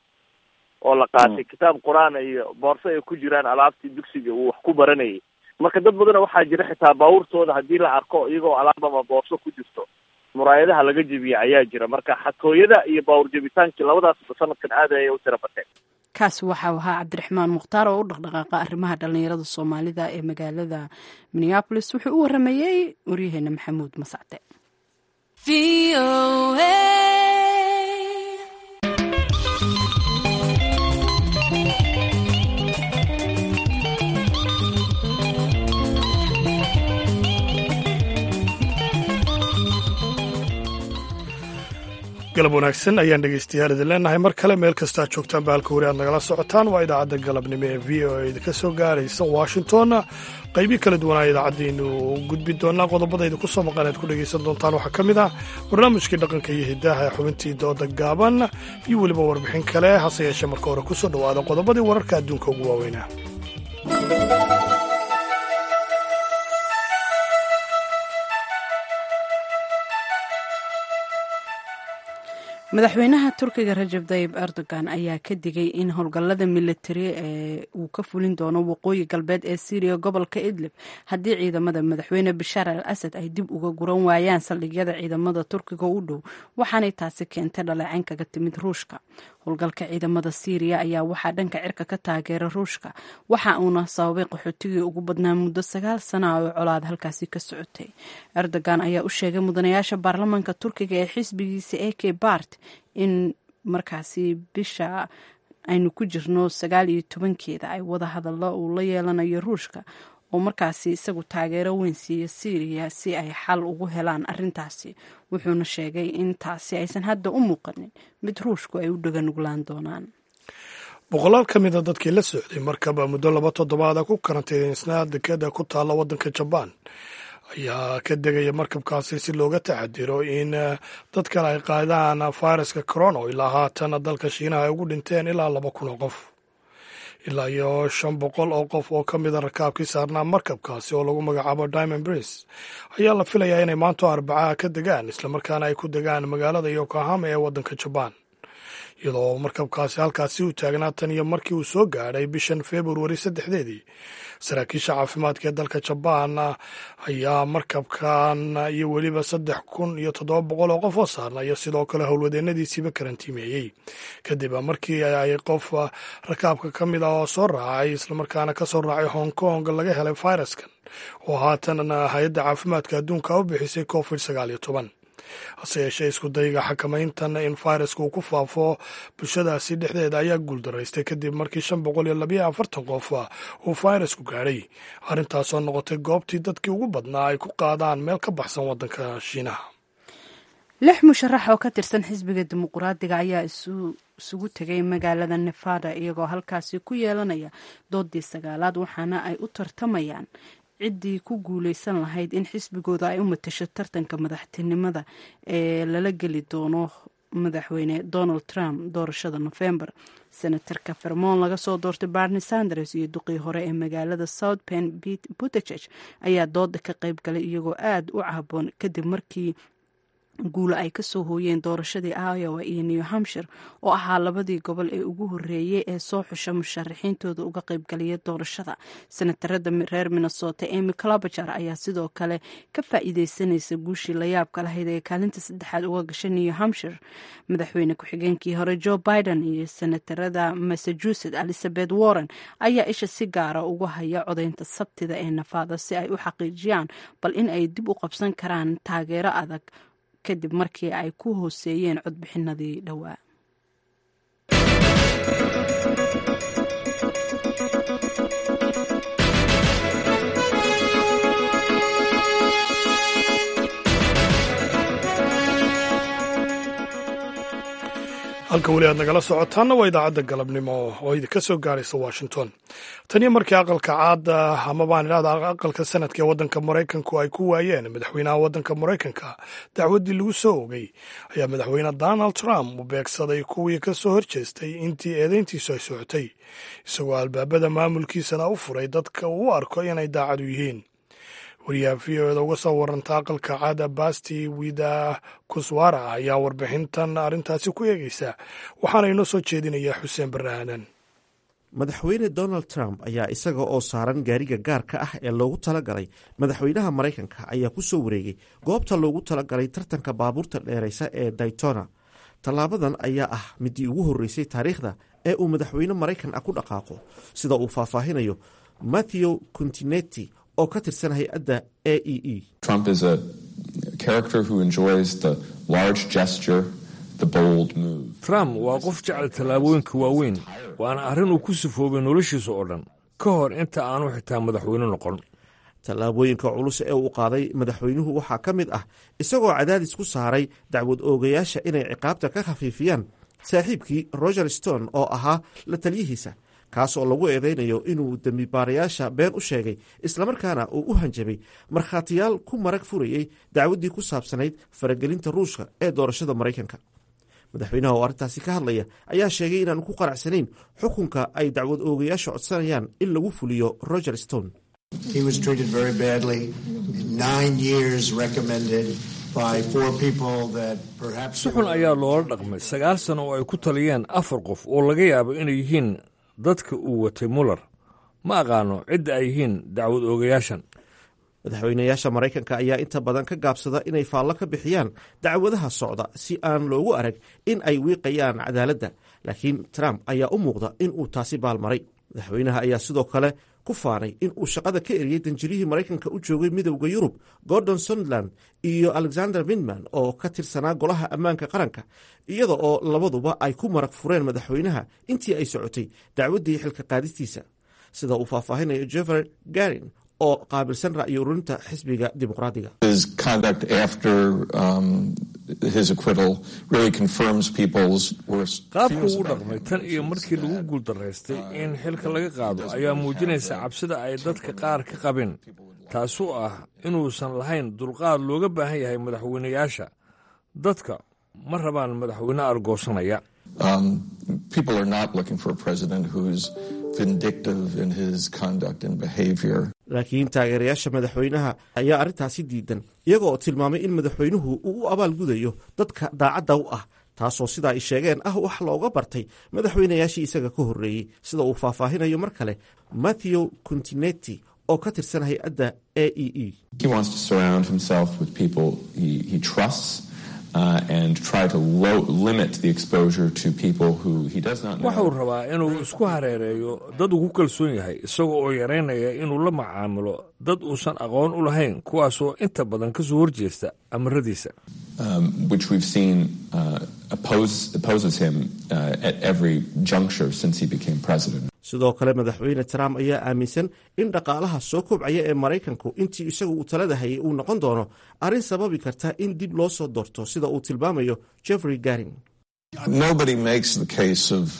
J: oo la qaatay kitaab qur-aan iyo boorso ay ku jiraan alaabtii dugsiga uu wax ku baranayay marka dad badana waxaa jira xitaa baabuurtooda haddii la arko iyagoo alaab ama boorso ku jirto muraayadaha laga jebiya ayaa jira marka xatooyada iyo baawur jebitaankii labadaasba sanadkan aad ayay u tira bateen
B: kaasi waxau ahaa cabdiraxmaan mukhtaar oo u dhaqdhaqaaqa arrimaha dhallinyarada soomaalida ee magaalada minneabolis wuxuu u waramayey waryaheena maxamuud masacde
A: galab wanaagsan ayaan dhegeystayaal idin leenahay mar kale meel kastaa joogtaan bahalka wari aad nagala socotaan waa idaacadda galabnimo ee v o a idinka soo gaaraysa washington qaybii kala duwanaa idaacaddiinu gudbi doonaa qodobada idinku soo maqan aad ku dhegaysan doontaan waxaa ka mid ah barnaamijkii dhaqanka iyo hidaha ee xubintii dooda gaaban iyo weliba warbixin kale hase yeeshee marka hore kusoo dhowaada qodobadii wararka adduunka ugu waaweynaa
B: madaxweynaha turkiga rajab tayib erdogan ayaa ka digay in howlgallada militari ee uu ka fulin doono waqooyi galbeed ee syriya gobolka idlib haddii ciidamada madaxweyne bashaar al asad ay dib uga guran waayaan saldhigyada ciidamada turkiga u dhow waxaanay taasi keentay dhaleecayn kaga timid ruushka howlgalka ciidamada syriya ayaa waxaa dhanka cirka ka taageera ruushka waxa uuna sababay qaxootigii ugu badnaa muddo sagaal sana oo colaad halkaasi ka socotay erdogan ayaa u sheegay mudanayaasha baarlamaanka turkiga ee xisbigiisa a k bart in markaasi bisha aynu ku jirno sagaal iyo tobankeeda ay wada hadallo uu la yeelanayo ruushka oo markaasi isagu taageero weyn siiya syriya si ay xal ugu helaan arintaasi wuxuuna sheegay in taasi aysan hadda u muuqanin mid ruushku ay u dhaganuglaan doonaan
A: boqolaal ka mida dadkii la socday markaba muddo laba toddobaada ku karantiisnaa dekeda ku taalla waddanka jabaan ayaa ka degaya markabkaasi si looga taxadiro in dad kale ay qaadaan fayraska corona oo ilaa haatan dalka shiinaha ay ugu dhinteen ilaa laba kun oo qof ilaa iyo shan boqol oo qof oo ka mida rakaabkii saarnaa markabkaasi oo lagu magacaabo diamond prince ayaa la filayaa inay maanto arbacaha ka degaan islamarkaana ay ku degaan magaalada yokohama ee waddanka jabaan iyadoo markabkaasi halkaasi u taagnaa tan iyo markii uu soo gaadhay bishan februari saddexdeedii saraakiisha caafimaadka ee dalka jabaan ayaa markabkan iyo weliba saddex kun iyo toddoba boqol oo qof oo saarna iyo sidoo kale howlwadeennadiisiiba karantiimeeyey kadib markii ay qof rakaabka ka mid ah oo soo raacay islamarkaana ka soo raacay hong kong laga helay fayraskan oo haatan hay-adda caafimaadka adduunka u bixisay covid sagaal iyo toban hase yeeshee isku dayga xakamayntan in fayraska uu ku faafo bulshadaasi dhexdeeda ayaa guuldaraystay kadib markii shan boqol iyo labayo afartan qof uu fayrasku gaadhay arrintaasoo noqotay goobtii dadkii ugu badnaa ay ku qaadaan meel ka baxsan waddanka shiinaha
B: lix musharax oo ka tirsan xisbiga dimuquraadiga ayaa isugu tegay magaalada nevada iyagoo halkaasi ku yeelanaya doodii sagaalaad waxaana ay u tartamayaan ciddii ku guuleysan lahayd in xisbigooda ay u matasho tartanka madaxtinimada ee lala geli doono madaxweyne donald trump doorashada nofembar senatarka vermont laga soo doortay barni sanders iyo duqii hore ee magaalada south pen buttegeg ayaa dooda ka qayb galay iyagoo aada u caaboon kadib markii guulo ay kasoo hooyeen doorashadii iowa iyo new hampshire oo ahaa labadii gobol ee ugu horeeyey ee soo xusha musharaxiintooda uga qaybgalaya doorashada senatarada reer minnesota emy clobajar ayaa sidoo kale ka faa-iideysanaysa guushii layaabka lahayd ee kaalinta saddexaad uga gashay new hampshire madaxweyne ku-xigeenkii hore joe biden iyo senatarada massachusetts elizabeth warren ayaa isha si gaara uga haya codeynta sabtida ee nafaada si ay u xaqiijiyaan bal in ay dib u qabsan karaan taageero adag kadib markii ay ku hooseeyeen codbixinadii dhowaa
A: halka weli aad nagala socotaanna waa idaacadda galabnimo oo idinka soo gaaraysa washington taniyo markii aqalka caada ama baan idhahda aqalka sanadka ee waddanka maraykanku ay ku waayeen madaxweynaha waddanka maraykanka dacwaddii lagu soo ogay ayaa madaxweyne donald trump u beegsaday kuwii ka soo horjeestay intii eedayntiisu ay socotay isagoo albaabada maamulkiisana u furay dadka uu u arko inay daacadu yihiin wariyaha v o eda uga soo waranta aqalka caada basti wida kuswara ayaa warbixintan arrintaasi ku eegeysa waxaana inoo soo jeedinayaa xuseen barre aadan
L: madaxweyne donald trump ayaa isaga oo saaran gaariga gaarka ah ee loogu talagalay madaxweynaha maraykanka ayaa ku soo wareegay goobta loogu talagalay tartanka baabuurta dheeraysa ee daytona tallaabadan ayaa ah midii ugu horreysay taariikhda ee uu madaxweyne maraykan ah ku dhaqaaqo sida uu faahfaahinayo matthew continetti oo ka tirsan hay-adda a e e
M: trump waa qof jecel tallaabooyinka waaweyn waana arrin uu ku sifoobay noloshiisa oo dhan ka hor inta aanu xitaa madaxweyne noqon
L: tallaabooyinka culus ee uu qaaday madaxweynuhu waxaa ka mid ah isagoo cadaadis ku saaray dacwad oogayaasha inay ciqaabta ka khafiifiyaan saaxiibkii roger stone oo ahaa la taliyihiisa kaas oo lagu eedeynayo inuu dembibaarayaasha been u sheegay islamarkaana uu u hanjabay markhaatiyaal ku marag furayey dacwaddii ku saabsanayd faragelinta ruushka ee doorashada maraykanka madaxweynaha oo arrintaasi ka hadlaya ayaa sheegay inaanu ku qanacsanayn xukunka ay dacwad oogayaasha codsanayaan in lagu fuliyo roger stone
M: si xun ayaa loola dhaqmay sagaal sano oo ay ku taliyeen afar qof oo laga yaabo inay yihiin dadka uu watay muller ma aqaano cidda ay yihiin dacwad oogayaashan
L: madaxweynayaasha maraykanka ayaa inta badan ka gaabsada inay faallo ka bixiyaan dacwadaha socda si aan loogu arag in ay wiiqayaan cadaaladda laakiin trump ayaa u muuqda in uu taasi baalmaray madaxweynaha ayaa sidoo kale ku faanay in uu shaqada ka eriyey danjirihii maraykanka u joogay midowda yurub gordon suntland iyo alexander windman oo ka tirsanaa golaha ammaanka qaranka iyada oo labaduba ay ku marag fureen madaxweynaha intii ay socotay dacwaddii xilka qaadistiisa sida uu faahfaahinayo jeffer garin oo qaabilsan ra'yi ururinta xisbiga dimuqraadiga
N: his acquittal really confirms people's worst
M: qaabku
N: fears
M: uu
N: about
M: dhaqmay tan iyo markii lagu guuldaraystay in xilka laga qaado ayaa muujinaysa cabsida ay dadka qaar ka qabeen taasoo ah inuusan lahayn dulqaad looga baahan yahay madaxweynayaasha dadka ma rabaan madaxweyne argoosanaya
N: Um, people are not looking for a president who's vindictive in his conduct and behavior.
L: laakiin taageerayaasha madaxweynaha ayaa arrintaasi diidan iyaga oo tilmaamay in madaxweynuhu uu u abaalgudayo dadka daacadda u ah taasoo sidaa ay sheegeen ah wax looga bartay madaxweynayaashii isaga ka horreeyey sida uu faahfaahinayo mar kale matthew continetti oo ka tirsan hay-adda a e e
N: He wants to surround himself with people he, he trusts uh, and try to lo- limit the exposure to people who he does not know.
M: waxuu rabaa inuu isku hareereeyo dad uu ku kalsoon yahay isaga oo yaraynaya inuu la macaamilo dad uusan aqoon u lahayn kuwaasoo inta badan ka soo horjeesta amaradiisa
N: um, which we've seen uh, oppose, opposes him uh, at every juncture since he became president.
L: sidoo kale madaxweyne trump ayaa aaminsan in dhaqaalaha soo kobcaya ee maraykanku intii isagu uu talada hayay uu noqon doono arrin sababi karta in dib loo soo doorto sida uu tilmaamayo jeffrey garing
N: Nobody makes the case of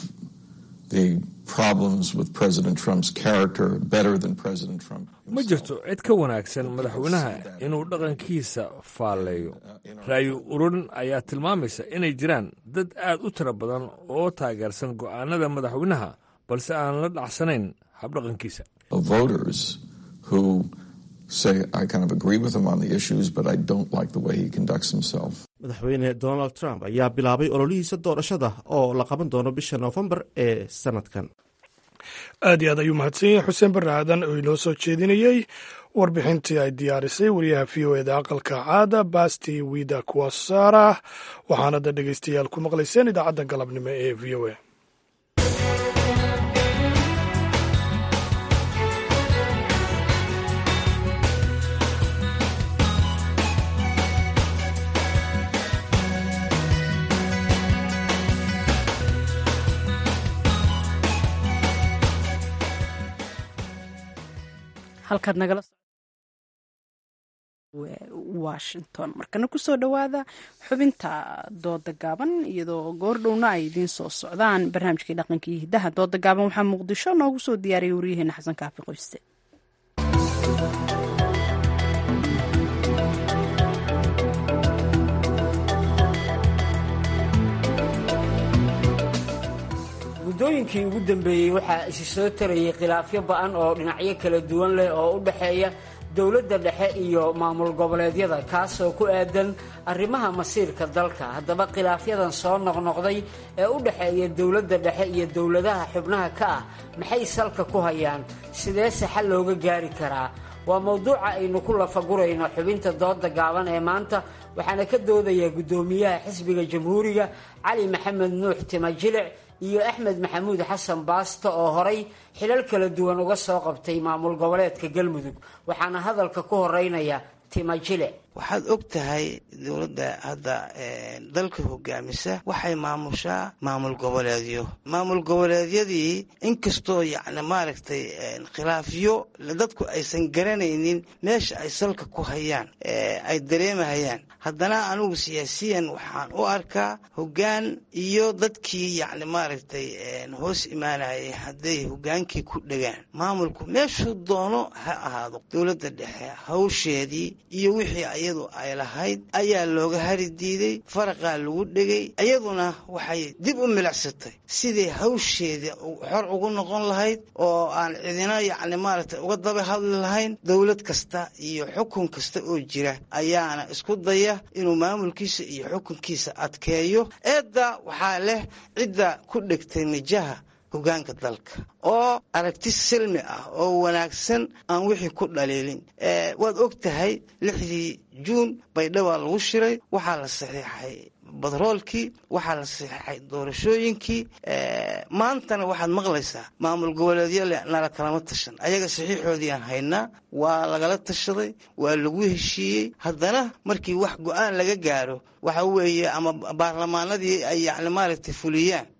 N: the problems with President Trump's character better than President Trump.
M: ma jirto cid ka wanaagsan madaxweynaha inuu dhaqankiisa faalleeyo ra'yi ururin ayaa tilmaamaysa inay jiraan dad aad u tiro badan oo taageersan go'aanada madaxweynaha balse aan la dhacsanayn habdhaqankiisa
N: Of voters who say, I kind of agree with him on the issues, but I don't like the way he conducts himself.
L: madaxweyne donald trump ayaa bilaabay ololihiisa doorashada oo la qaban doono bisha noofembar ee sanadkan
A: aad iyo aad ayuu mahadsan yahay xuseen barre aadan oo inoo soo jeedinayey warbixintii ay diyaarisay wariyaha v o eda aqalka caada basti wida kuwasara waxaana da dhegeystayaal ku maqlayseen idaacadda galabnimo ee v o a
B: halkaad nagala washington markana kusoo dhowaada xubinta dooda gaaban iyadoo goordhowna ay idiin soo socdaan barnaamijkii dhaqanka iyo hiddaha dooda gaaban waxaa muqdisho noogu soo diyaariyay waryaheena xasan kaafi qoyste
O: muddooyinkii ugu dambeeyey waxaa isi soo tarayay khilaafyo ba-an oo dhinacyo kala duwan leh oo u dhexeeya dowladda dhexe iyo maamul goboleedyada kaasoo ku aadan arrimaha masiirka dalka haddaba khilaafyadan soo noqnoqday ee u dhexeeya dowladda dhexe iyo dowladaha xubnaha ka ah maxay salka ku hayaan sideese xal looga gaari karaa waa mowduuca aynu ku lafagurayno xubinta dooda gaaban ee maanta waxaana ka doodaya guddoomiyaha xisbiga jamhuuriga cali maxamed nuux timajilic iyo axmed maxamuud xasan baasto oo horay xilal kala duwan uga soo qabtay maamul goboleedka galmudug waxaana hadalka ku horeynaya timajile
P: waxaad og tahay dowladda hadda dalka hogaamisa waxay maamushaa maamul goboleedyo maamul goboleedyadii inkastoo yacni maaragtay khilaafyo dadku aysan garanaynin meesha ay salka ku hayaan ay dareemahayaan haddana anigu siyaasiyan waxaan u arkaa hoggaan iyo dadkii yacni maaragtay hoos imaanayay hadday hoggaankii ku dhegaan maamulku meeshuu doono ha ahaado dowladda dhexe hawsheedii iyo wixii iyadu ay lahayd ayaa looga hari diiday faraqaa lagu dhegay iyaduna waxay dib u milicsatay sidii hawsheeda xor ugu noqon lahayd oo aan cidina yacni maaragtay uga daba hadli lahayn dowlad kasta iyo xukun kasta oo jira ayaana isku daya inuu maamulkiisa iyo xukunkiisa adkeeyo eedda waxaa leh cidda ku dhegtay mijaha hogaanka dalka oo aragti silmi ah oo wanaagsan aan wixii ku dhaliilin waad og tahay lixdii juun baydhaba lagu shiray waxaa la saxiixay batroolkii waxaa la saxiixay doorashooyinkii maantana waxaad maqlaysaa maamul goboleedyo le nala kalama tashan ayaga saxiixoodiiaan haynaa waa lagala tashaday waa lagu heshiiyey haddana markii wax go-aan laga gaaro waxa weeye ama baarlamaanadii ay yacni maaragtay fuliyaan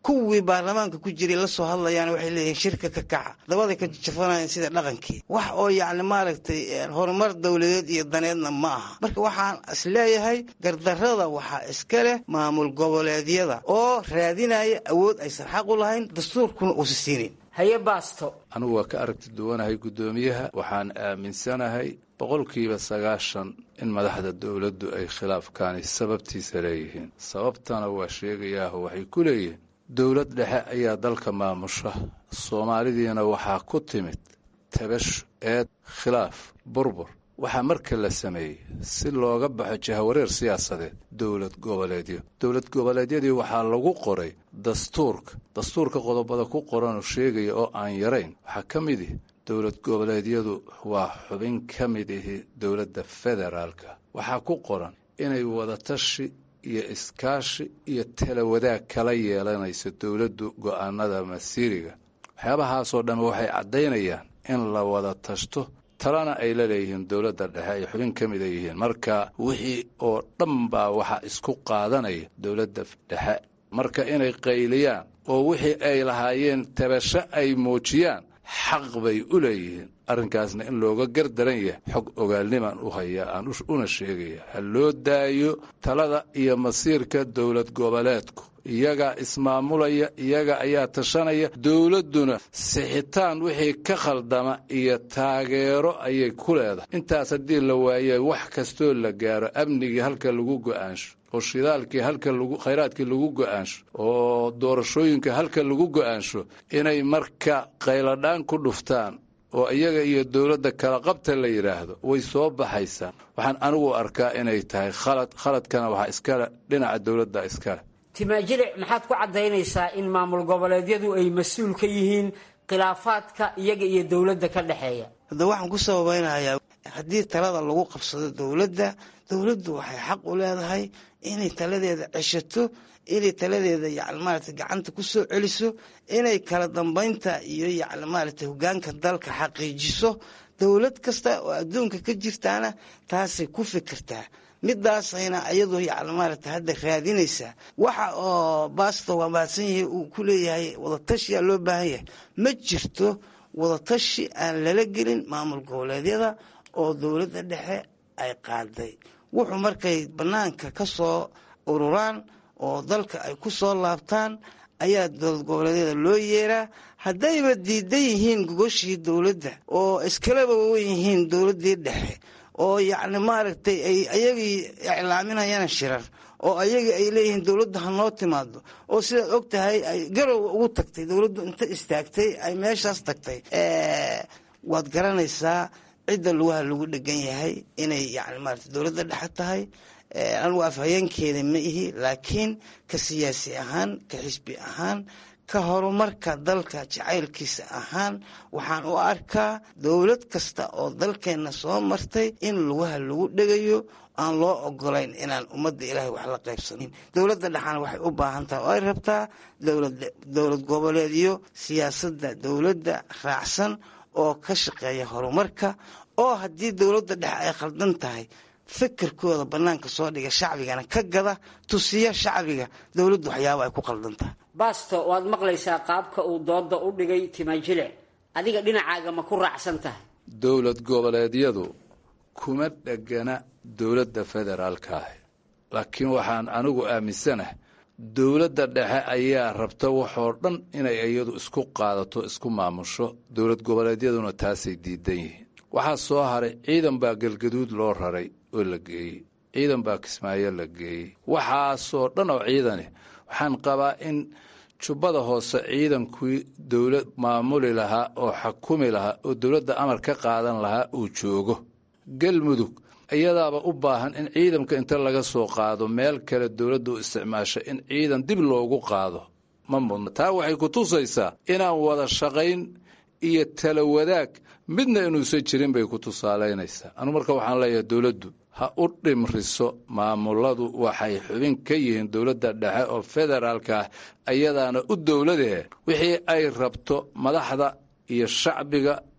P: kuwii baarlamaanka ku jiray la soo hadlayaan waxay leeyihiin shirka ka kaca dabaday ka jafanayaan sida dhaqankii wax oo yacni maaragtay horumar dowladeed iyo daneedna ma aha marka waxaan is leeyahay gardarrada waxaa iska leh maamul goboleedyada oo raadinaya awood aysan xaq u lahayn dastuurkuna uusa siinin
O: haye baasto
Q: anigu waa ka aragti duwanahay guddoomiyaha waxaan aaminsanahay boqolkiiba sagaashan in madaxda dowladdu ay khilaafkaani sababtiisa leeyihiin sababtana waa sheegayaaho waxay ku leeyihiin dowlad dhexe ayaa dalka maamusha soomaalidiina waxaa ku timid tabasho eed khilaaf burbur waxaa marka la sameeyey si looga baxo jahawareer siyaasadeed dowlad goboleedyo dowlad goboleedyadii waxaa lagu qoray dastuurka dastuurka qodobada ku qoranoo sheegaya oo aan yarayn waxaa ka mid ihi dowlad goboleedyadu waa xubin ka mid ihi dowladda federaalka waxaa ku qoran inay wadatashi iyo iskaashi iyo talawadaag kala yeelanayso dowladdu go'aanada masiiriga waxyaabahaasoo dhan waxay caddaynayaan in la wada tashto talana ay la leeyihiin dowladda dhexe ay xubin ka mid a yihiin marka wixii oo dhan baa waxaa isku qaadanaya dowladda dhexe marka inay qayliyaan oo wixii ay lahaayeen tabasho ay muujiyaan xaq bay u leeyihiin arrinkaasna in looga gardaran yahay xog ogaalnimaan u hayaa aan una sheegaya ha loo daayo talada iyo masiirka dowlad goboleedku iyagaa ismaamulaya iyaga ayaa tashanaya dowladduna sixitaan wixii ka khaldama iyo taageero ayay ku leedahay intaas haddii la waaye wax kastoo la gaaro amnigii halka lagu go'aansho oo shidaalkii halka lagu khayraadkii lagu go'aansho oo doorashooyinka halka lagu go'aansho inay marka qayladhaan ku dhuftaan oo iyaga iyo dowladda kala qabta la yidhaahdo way soo baxaysaa waxaan anigu arkaa inay tahay khalad khaladkana waxaa iskale dhinaca dowladda iskale
O: timaajilic maxaad ku caddaynaysaa in maamul goboleedyadu ay mas-uul ka yihiin khilaafaadka iyaga iyo dowladda ka dhexeeya
P: hadda waxaan ku sababaynayaa haddii talada lagu qabsado dowladda dowladdu waxay xaq u leedahay inay taladeeda ceshato inay taladeeda yani maarata gacanta ku soo celiso inay kala dambaynta iyo yani maarata hogaanka dalka xaqiijiso dowlad kasta oo adduunka ka jirtaana taasay ku fikirtaa midaasayna iyadu yani maarata hadda raadinaysaa waxa oo baasto waa mahadsan yahay uu ku leeyahay wadatashiyaa loo baahan yahay ma jirto wadatashi aan lala gelin maamul goboleedyada oo dowladda dhexe ay qaaday wuxuu markay bannaanka ka soo ururaan oo dalka ay ku soo laabtaan ayaa dowlad goboleedyada loo yeeraa haddayba diidan yihiin gogoshii dowladda oo iskalaba wen yihiin dowladdii dhexe oo yacni maaragtay ay ayagii iclaaminayaan shirar oo ayagii ay leeyihiin dowladda ha noo timaado oo sidaad og tahay ay garow ugu tagtay dowladdu inta istaagtay ay meeshaas tagtay waad garanaysaa cidda lugaha lagu dhegan yahay inay yani maarata dowladda dhexe tahay anigu afhayeenkeeda ma ihi laakiin ka siyaasi ahaan ka xisbi ahaan ka horumarka dalka jacaylkiisa ahaan waxaan u arkaa dowlad kasta oo dalkeenna soo martay in lugaha lagu dhegayo aan loo ogolayn inaan ummadda ilaahay wax la qaybsanin dowladda dhexana waxay u baahan tahay oo ay rabtaa dowlad goboleedyo siyaasadda dowladda raacsan oo ka shaqeeya horumarka oo haddii dowladda dhexe ay khaldan tahay fikirkooda bannaanka soo dhiga shacbigana ka gada tusiya shacbiga dowladdu waxyaaba ay ku khaldan tahay
O: baasto waad maqlaysaa qaabka uu dooda u dhigay timajilic adiga dhinacaaga ma ku raacsan tahay
Q: dowlad goboleedyadu kuma dhegana dowladda federaalka ah laakiin waxaan anigu aaminsanahay dowladda dhexe ayaa rabta waxoo dhan inay iyadu isku qaadato isku maamusho dowlad goboleedyaduna taasay diidan yihiin waxaa soo haray ciidan baa galgaduud loo raray oo la geeyey ciidan baa kismaayo la geeyey waxaasoo dhan oo ciidani waxaan qabaa in jubbada hoose ciidankii dowlad maamuli lahaa oo xakumi lahaa oo dowladda amar ka qaadan lahaa uu joogo galmudug iyadaaba u baahan in ciidanka inta laga soo qaado meel kale dowladda u isticmaasha in ciidan dib loogu qaado ma mudna taa waxay ku tusaysaa inaan wada shaqayn iyo tala wadaag midna inuusan jirin bay ku tusaalaynaysaa anu marka waxaan leeyahay dowladdu ha u dhimriso maamuladu waxay xubin ka yihiin dowladda dhexe oo federaalka ah ayadaana u dowladee wixii ay rabto madaxda iyo shacbiga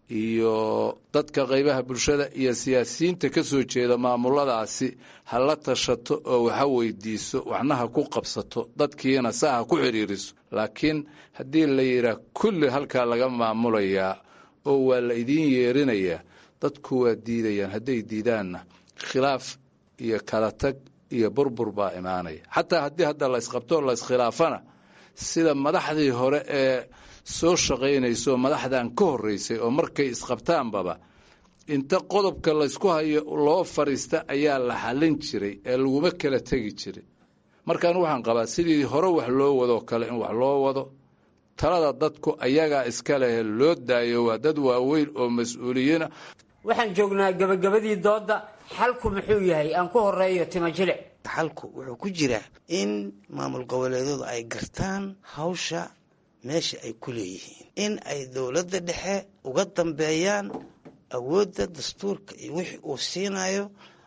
Q: iyo dadka qaybaha bulshada iyo siyaasiyiinta ka soo jeeda maamuladaasi ha la tashato oo waxa weydiiso waxna ha ku qabsato dadkiina saa ha ku xidhiiriso laakiin haddii la yidhaah kulli halkaa laga maamulayaa oo waa la idiin yeerinayaa dadku waa diidayaan hadday diidaanna khilaaf iyo kala tag iyo burbur baa imaanaya xataa haddii hadda la isqabto la iskhilaafana sida madaxdii hore ee soo shaqaynayso madaxdan ka horreysay oo markay isqabtaanbaba inta qodobka laysku hayo loo fadhiista ayaa la xallin jiray ee laguma kala tegi jirin markaan waxaan qabaa sidii hore wax loo wadoo kale in wax loo wado talada dadku ayagaa iska lehe loo daayo waa dad waaweyn oo mas-uuliyiina
O: waxaan joognaa gabagabadii doodda xalku muxuu yahay aan ku horeeyo tima jilic
P: xalku wuxuu ku jiraa in maamul goboleedyadu ay gartaan hawsha meesha ay ku leeyihiin in ay dowladda dhexe uga dambeeyaan awoodda dastuurka iyo wixii uu siinayo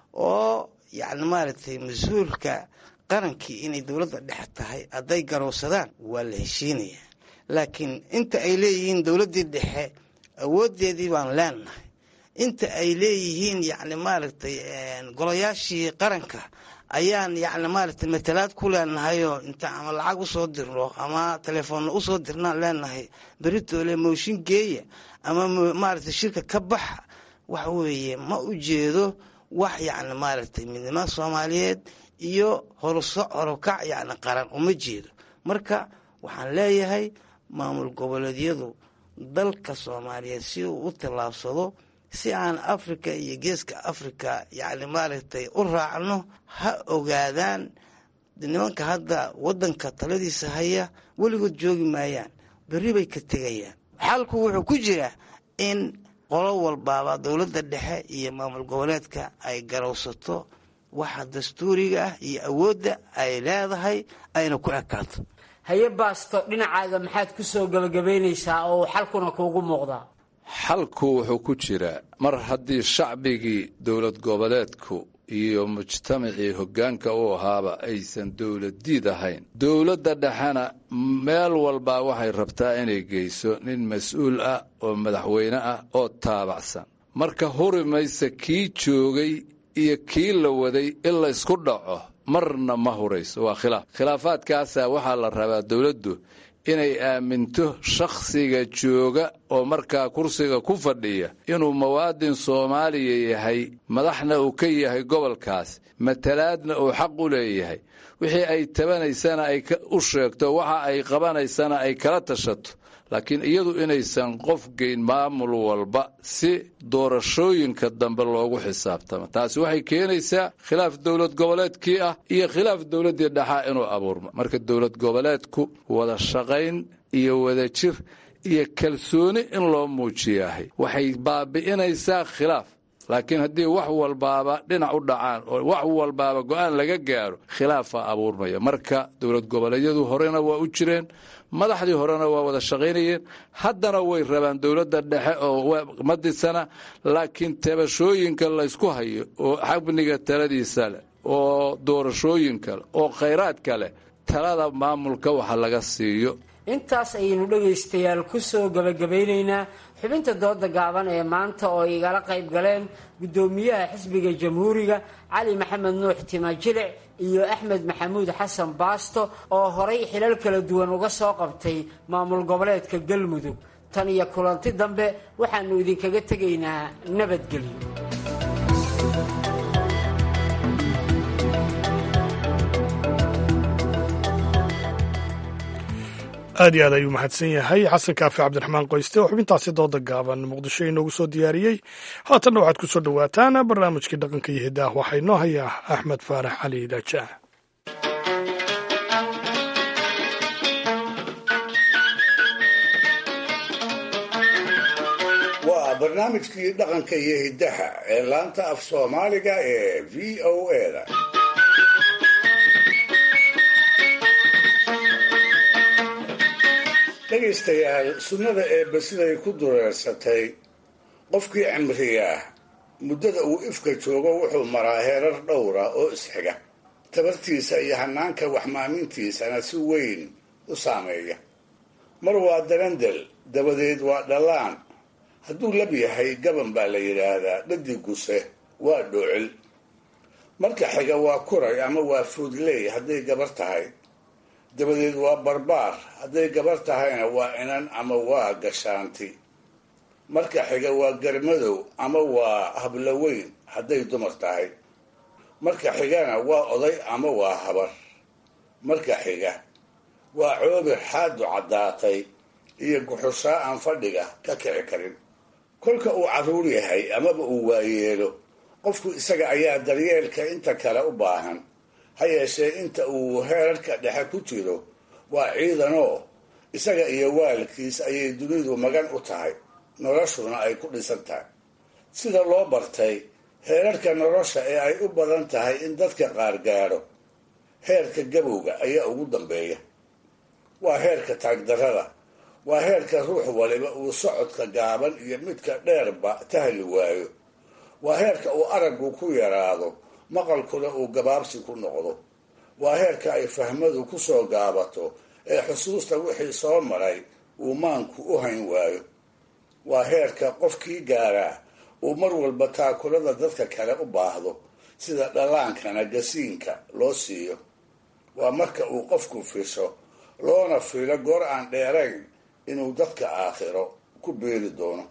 P: oo yacni maaragtay mas-uulka qarankii inay dowladda dhexe tahay hadday garowsadaan waa la heshiinayaa laakiin inta ay leeyihiin dowladdii dhexe awooddeedii baan leenahay inta ay leeyihiin yacni maaragtay golayaashii qaranka ayaan yacni maaragtay matalaad ku leenahayoo inta ama lacag usoo dirno ama telefoonna usoo dirnaan leenahay beritoole mooshin geeya ama maaragtay shirka ka baxa waxa weeye ma ujeedo wax yacni maaragtay midnimada soomaaliyeed iyo horuso horukac yacni qaran uma jeedo marka waxaan leeyahay maamul goboleedyadu dalka soomaaliyeed si uu u tallaabsado si aan africa iyo geeska africa yacni maaragtay u raacno ha ogaadaan nimanka hadda waddanka taladiisa haya weligood joogi maayaan berri bay ka tegayaan xalku wuxuu ku jiraa in qolo walbaaba dowladda dhexe iyo maamul goboleedka ay garowsato waxa dastuuriga ah iyo awoodda ay leedahay ayna ku ekaato
O: haye baasto dhinacaaga maxaad ku soo gebagabaynaysaa oo xalkuna kuugu muuqdaa
Q: xalku wuxuu ku jiraa mar haddii shacbigii dowlad goboleedku iyo mujtamacii hoggaanka u ahaaba aysan dowladdiid ahayn dowladda dhexena meel walbaa waxay rabtaa inay geyso nin mas-uul ah oo madaxweyne ah oo taabacsan marka huri maysa kii joogay iyo kii la waday in laysku dhaco marna ma hurayso waa khilaaf khilaafaadkaasaa waxaa la rabaa dowladdu inay aaminto shakhsiga jooga oo markaa kursiga ku fadhiya inuu muwaadin soomaaliya yahay madaxna uu ka yahay gobolkaas matalaadna uu xaq u leeyahay wixii ay tabanaysana ay u sheegto waxa ay qabanaysana ay kala tashato laakiin iyadu inaysan qof geyn maamul walba si doorashooyinka dambe loogu xisaabtamo taasi waxay keenaysaa khilaaf dowlad goboleedkii ah iyo khilaaf dowladdii dhexaa inuu abuurmo marka dowlad goboleedku wada shaqayn iyo wada jir iyo kalsooni in loo muujiyahay waxay baabi'inaysaa khilaaf laakiin haddii wax walbaaba dhinac u dhacaan oo wax walbaaba go-aan laga gaaro khilaafaa abuurmaya marka dowlad goboleedyadu horena waa u jireen madaxdii horena waa wada shaqaynayeen haddana way rabaan dowladda dhexe oo ma disana laakiin tabashooyinka laysku hayo oo xabniga taladiisa leh oo doorashooyinka leh oo khayraadka leh talada maamulka waxa laga siiyo
O: intaas ayaynu dhegaystayaal ku soo gebagabaynaynaa xubinta dooda gaaban ee maanta oo igala qayb galeen guddoomiyaha xisbiga jamhuuriga cali maxamed nuux timajilic iyo axmed maxamuud xasan baasto oo horay xilal kala duwan uga soo qabtay maamul goboleedka galmudug tan iyo kulanti dambe waxaanu idinkaga tegaynaa nabadgelyo
A: aad iyo aad ayuu mahadsan yahay xasan kaafi cabdiraxmaan qoyste oo xubintaasi dooda gaaban muqdisho inoogu soo diyaariyey haatanna waxaad ku soo dhowaataan barnaamijkii dhaqanka iyo hiddaah waxaa inoo hayaa axmed faarax cali daajaa
D: waa barnaamijkii dhaqanka iyo hiddaha ee laanta af soomaaliga ee v o eda dhegaystayaal sunnada eebbe siday ku dureersatay qofkii cimriga ah muddada uu ifka joogo wuxuu maraa heerar dhowra oo isxiga tabartiisa iyo hanaanka waxmaamintiisana si weyn u saameeya mar waa darandel dabadeed waa dhallaan hadduu lab yahay gaban baa la yidhaahdaa dhadiguse waa dhoocil marka xiga waa kuray ama waa fuudley hadday gabar tahay dabadeed waa barbaar hadday gabar tahayna waa inan ama waa gashaanti marka xiga waa garmadow ama waa habloweyn hadday dumar tahay marka xigana waa oday ama waa habar marka xiga waa coobir xaadu caddaatay iyo guxushaa aan fadhiga ka kici karin kolka uu carruur yahay amaba uu waayeelo qofku isaga ayaa daryeelka inta kale u baahan ha yeeshee inta uu heerarka dhexe ku jiro waa ciidanoo isaga iyo waalkiis ayay dunidu magan u tahay noloshuna ay ku dhisan tahay sida loo bartay heerarka nolosha ee ay u badan tahay in dadka qaar gaadho heerka gabowga ayaa ugu dambeeya waa heerka taagdarrada waa heerka ruux waliba uu socodka gaaban iyo midka dheerba tahli waayo waa heerka uu araggu ku yaraado maqalkuna uu gabaabsi ku noqdo waa heerka ay fahmadu ku soo gaabato ee xusuusta wixii soo maray uu maanku u hayn waayo waa heerka qofkii gaaraa uu mar walba taakulada dadka kale u baahdo sida dhallaankana gasiinka loo siiyo waa marka uu qofku fisho loona filo goor aan dheerayn inuu dadka aakhiro ku beeri doono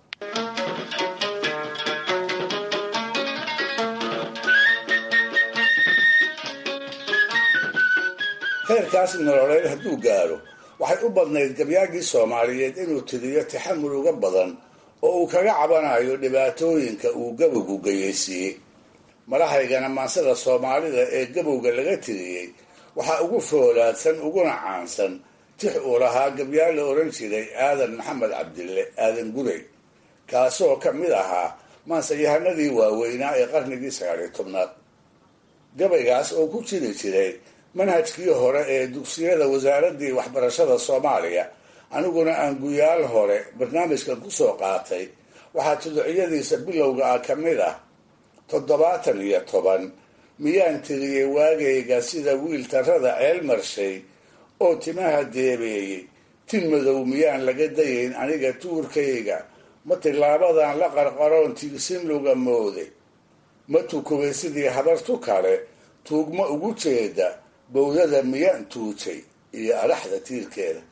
D: heerkaas nololeed hadduu gaaro waxay u badnayd gabyaagii soomaaliyeed inuu tiriyo taxamul uga badan oo uu kaga cabanayo dhibaatooyinka uu gabowgu geyeysiiyey madahaygana maansada soomaalida ee gabowga laga tiriyey waxaa ugu foolaadsan uguna caansan tix uu lahaa gabyaal la odhan jiray aadan maxamed cabdille aadan gurey kaasoo ka mid ahaa maansayahanadii waaweynaa ee qarnigii sagaaliyo tobnaad gabaygaas oo ku jiri jiray manhajkii hore ee dugsiyada wasaaraddii waxbarashada soomaaliya aniguna aan guyaal hore barnaamijkan kusoo qaatay waxaa tuducyadiisa bilowga ah ka mid ah toddobaatan iyo toban miyaan tiriyey waagayga sida wiil tarrada ceel marshay oo timaha deebeeyey tin madow miyaan laga dayayn aniga tuurkayga ma tilaabadan la qarqaroon tiigsin luga mooday ma tukubay sidii habartu kale tuugma ugu jeeda bowdada miyaan tuujay iyo adhaxda tiirkeeda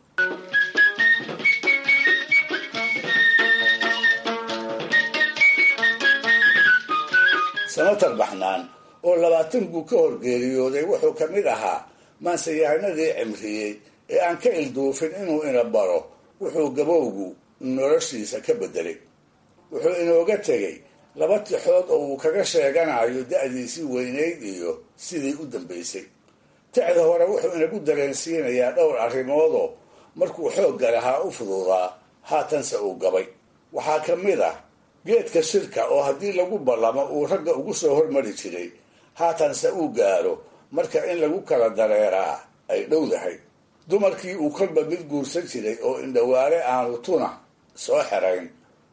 D: sanatar baxnaan oo labaatan buu ka horgeeriyooday wuxuu ka mid ahaa maansayahanadii cimriyey ee aan ka ilduufin inuu ina baro wuxuu gabowgu noloshiisa ka bedelay wuxuu inooga tegey laba tixood oo uu kaga sheeganayo da-diisii weynayd iyo sidii u dambaysay tixda hore wuxuu inagu dareensiinayaa dhowr arrimoodoo markuu xoogga lahaa u fududaa haatanse uu gabay waxaa ka mid ah geedka shirka oo haddii lagu ballamo uu ragga ugu soo hormari jiray haatanse uu gaaro marka in lagu kala dareeraa ay dhowdahay dumarkii uu kolba mid guursan jiray oo indhawaare aanu tuna soo xerayn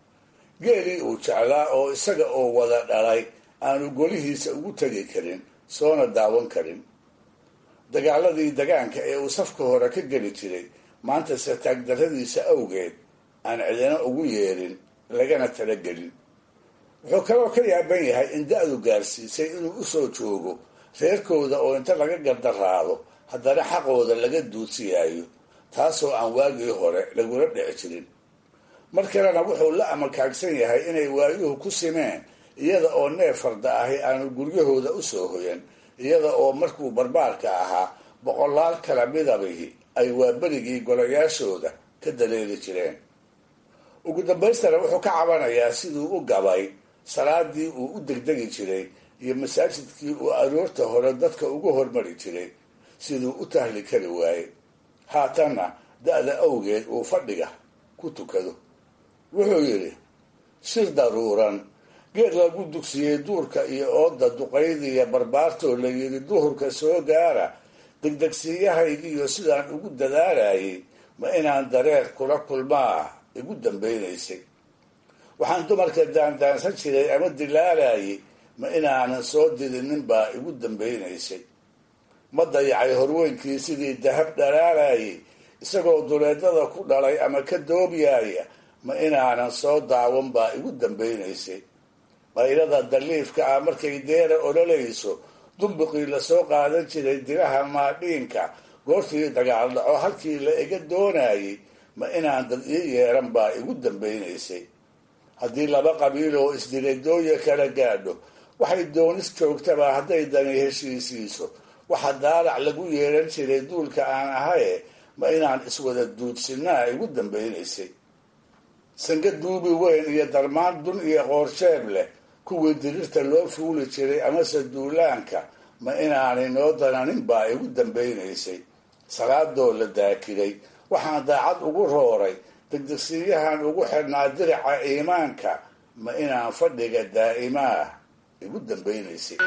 D: geelii uu jeclaa oo isaga oo wada dhalay aanu golihiisa ugu tegi karin soona daawan karin dagaaladii dagaanka ee uu safka hore ka geli jiray maantase taagdarradiisa awgeed aan cidina ugu yeerin lagana talagelin wuxuu kaloo ka yaaban yahay in da-du gaarsiisay inuu usoo joogo reerkooda oo inta laga gardaraado haddana xaqooda laga duudsiyaayo taasoo aan waagii hore lagula dhici jirin mar kalena wuxuu la amakaagsan yahay inay waayuhu ku simeen iyada oo neef farda ahi aanu guryahooda usoo hoyan iyada oo markuu barbaarka ahaa boqolaal kala midabihi ay waaberigii golayaashooda ka daleeli jireen ugu dambaystana wuxuu ka cabanayaa siduu u gabay salaadii uu u degdegi jiray iyo masaajidkii uu aroorta hore dadka ugu hormari jiray siduu u tahli kari waayey haatanna da-da awgeed uu fadhiga ku tukado wuxuu yidhi shir daruuran geed lagu dugsiyey duurka iyo ooda duqaydiiyo barbaartoo la yidhi duhurka soo gaara degdegsiiyahaygiiyo sidaan ugu dadaalayay ma inaan dareer kula kulmaa igu dambaynaysay waxaan dumarka daandaansan jiray ama dilaalayay ma inaanan soo didinin baa igu dambaynaysay ma dayacay horweynkii sidii dahab dhalaalayay isagoo duleedada ku dhalay ama ka doobyaaya ma inaanan soo daawan baa igu dambaynaysay qaylada daliifka ah markay deera ololayso dumbuqii lasoo qaadan jiray diraha maadhiinka goortii dagaal dhaco halkii la iga doonayay ma inaan dad ii yeeran baa igu dambaynaysay haddii laba qabiil oo isdilay dooya kala gaadho waxay doonis joogtaba hadday dani heshiisiiso waxa daalac lagu yeeran jiray duulka aan ahaye ma inaan iswada duudsinaa igu dambaynaysay sanka duubi weyn iyo darmaan dun iyo qoorsheeb leh kuwii dirirta loo fuuli jiray amase duulaanka ma inaanay noo dananin baa igu dambaynaysay salaadoo la daakiray waxaan daacad ugu rooray degdegsiiyahan ugu xidhnaa dirica iimaanka ma inaan fadhiga daa'imaah igu dambaynaysay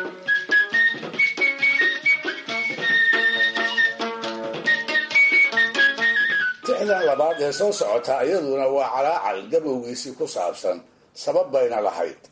D: tixdan labaad ee soo socota iyaduna waa calaacal gabowgiisii ku saabsan sabab bayna lahayd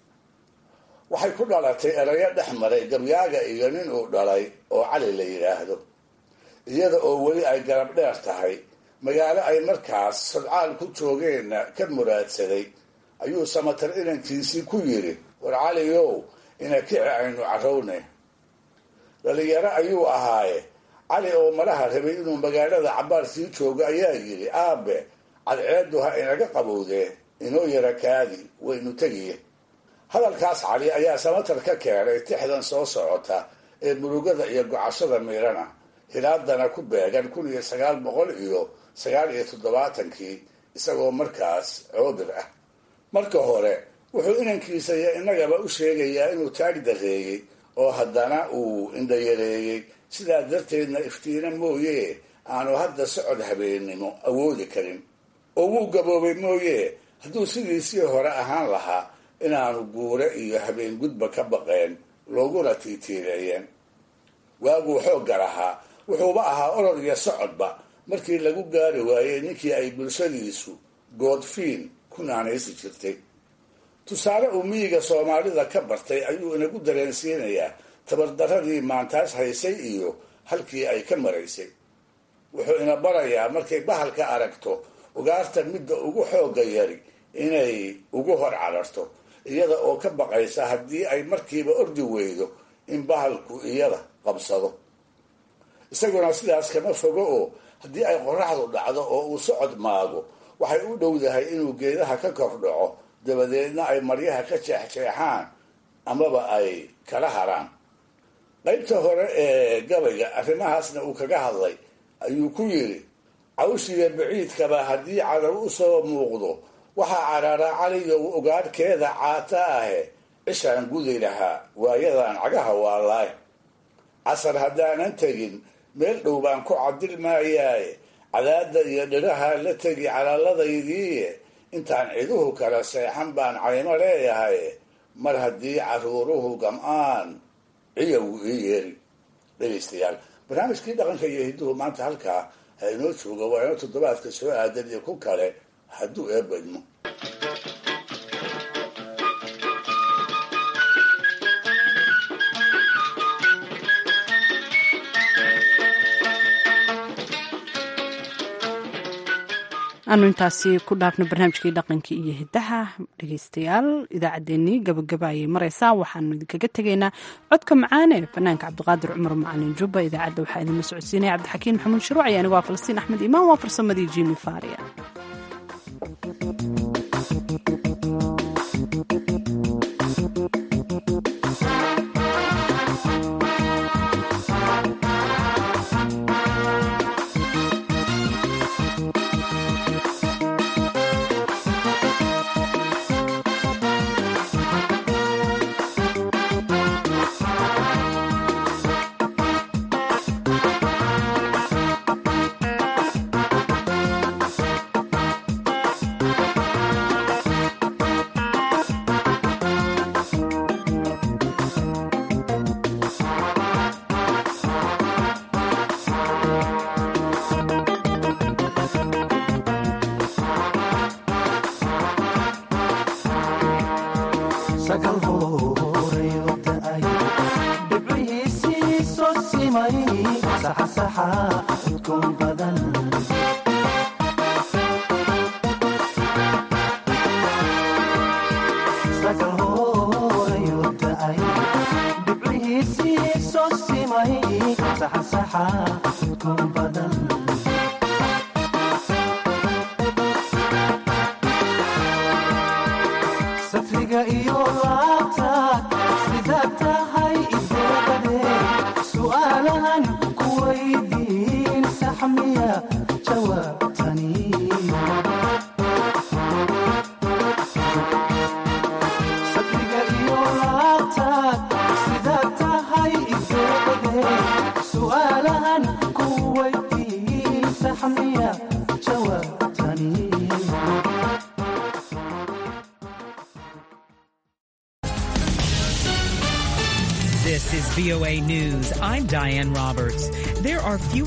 D: waxay ku dhalatay erayo dhex maray gabyaaga iyo nin uu dhalay oo cali la yidhaahdo iyada oo weli ay garab dheer tahay magaalo ay markaas sodcaal ku joogeenna ka muraadsaday ayuu samatar inankiisii ku yidhi war caliyow ina kici aynu carowne dhalinyaro ayuu ahaaye cali oo malaha rabay inuu magaalada cabaar sii joogo ayaa yidhi aabe cadceedu ha inaga qabowdee inoo yara kaadi waynu tegiye hadalkaas cali ayaa samatar ka keenay tixdan soo socota ee murugada iyo gocashada miirana hilaadana ku beegan kun iyo sagaal boqol iyo sagaal iyo toddobaatankii isagoo markaas coobir ah marka hore wuxuu inankiisa iyo innagaba u sheegayaa inuu taag dareeyey oo haddana uu indhayareeyey sidaa darteedna iftiina mooye aanu hadda socod habeennimo awoodi karin oo wuu gaboobay mooye hadduu sidiisii hore ahaan lahaa inaanu guure iyo habeen gudba ka baqeen looguna tiitiireeyeen waaguu xoogga lahaa wuxuuba ahaa orod iyo socodba markii lagu gaari waayey ninkii ay bulshadiisu goodfiin ku naanaysi jirtay tusaale uu miyiga soomaalida ka bartay ayuu inagu dareensiinayaa tabardaradii maantaas haysay iyo halkii ay ka maraysay wuxuu ina barayaa markay bahalka aragto ugaarta midda ugu xoogga yari inay ugu hor cararto iyada oo ka baqaysa haddii ay markiiba ordi weydo in bahalku iyada qabsado isaguna sidaas kama fogo oo haddii ay qoraxdu dhacdo oo uu socod maago waxay u dhowdahay inuu geedaha ka kor dhaco dabadeedna ay maryaha ka jeexjeexaan amaba ay kala haraan qaybta hore ee gabayga arrimahaasna uu kaga hadlay ayuu ku yidhi cawshiga baciidkaba haddii cadow u soo muuqdo waxaa caraara caliyow ogaadhkeeda caata ahe cishaan gudi lahaa waayadan cagaha waalaay casar haddaanan tegin meel dhow baan ku cadil maayaaye cadaadda iyo dhiraha la tegi calaaladaydiiye intaan ciduhu kala seexan baan caymo leeyahay mar haddii caruuruhu gam-aan ciyawu ii yeeri dhegaystayaal barnaamijkii dhaqanka iyo hidduhu maanta halkaa ha inoo jooga waa ino toddobaadka soo aadan iyo ku kale hadduu eebadmo
B: aanu intaasi ku dhaafno barnaamijkii dhaqankii iyo hidaha dhegeystayaal idaacaddeenii gabagaba ayay mareysaa waxaanu idinkaga tegaynaa codka macaane fanaanka cabdiqaadir cumar macalin jubba idaacadda waxaa idinla socodsiinaya cabdixakiin maxamuud shuruuc iyo anigu waa falastiin axmed imaan waa farsamadii jimi faria
R: safriga iyo laabtaad sida tahay ideebade su'aalahan ku weydiin saxmiya jawaabtani safriga iyo laabtaad sida tahay ideebade su'aalahan ku weydiin saxmiya jawaabtani
S: This is VOA News. I'm Diane Roberts. There are few